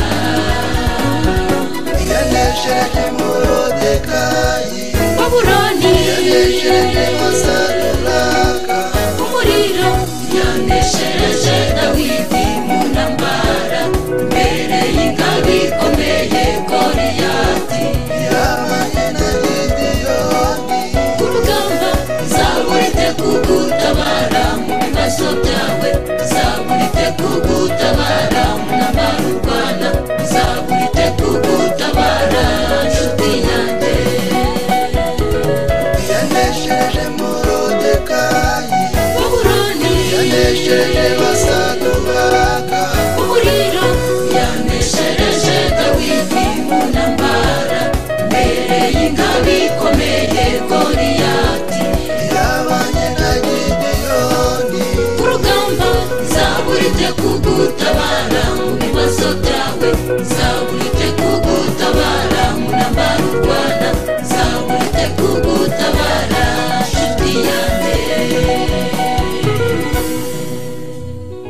yanesheje morodekayi babuloni yanesheje masaduraka umuriro yaneshereje dawidi mu ntambara mbere y'ingabo ikomeye goliyati yabanye na gidiyoni kurugamba zaburite kugutabara mu bibazo byawe zaburite kugutabara munamara u rwanda zaburite kugutabara nshuti yanjye yanesheje morodekayi baburoni yanesheje masaduraka umuriro yaneshereje dawidi mu ntambara mbere y'ingabo ikomeye goliyati yabanye na gidiyoni kurugamba zaburite ku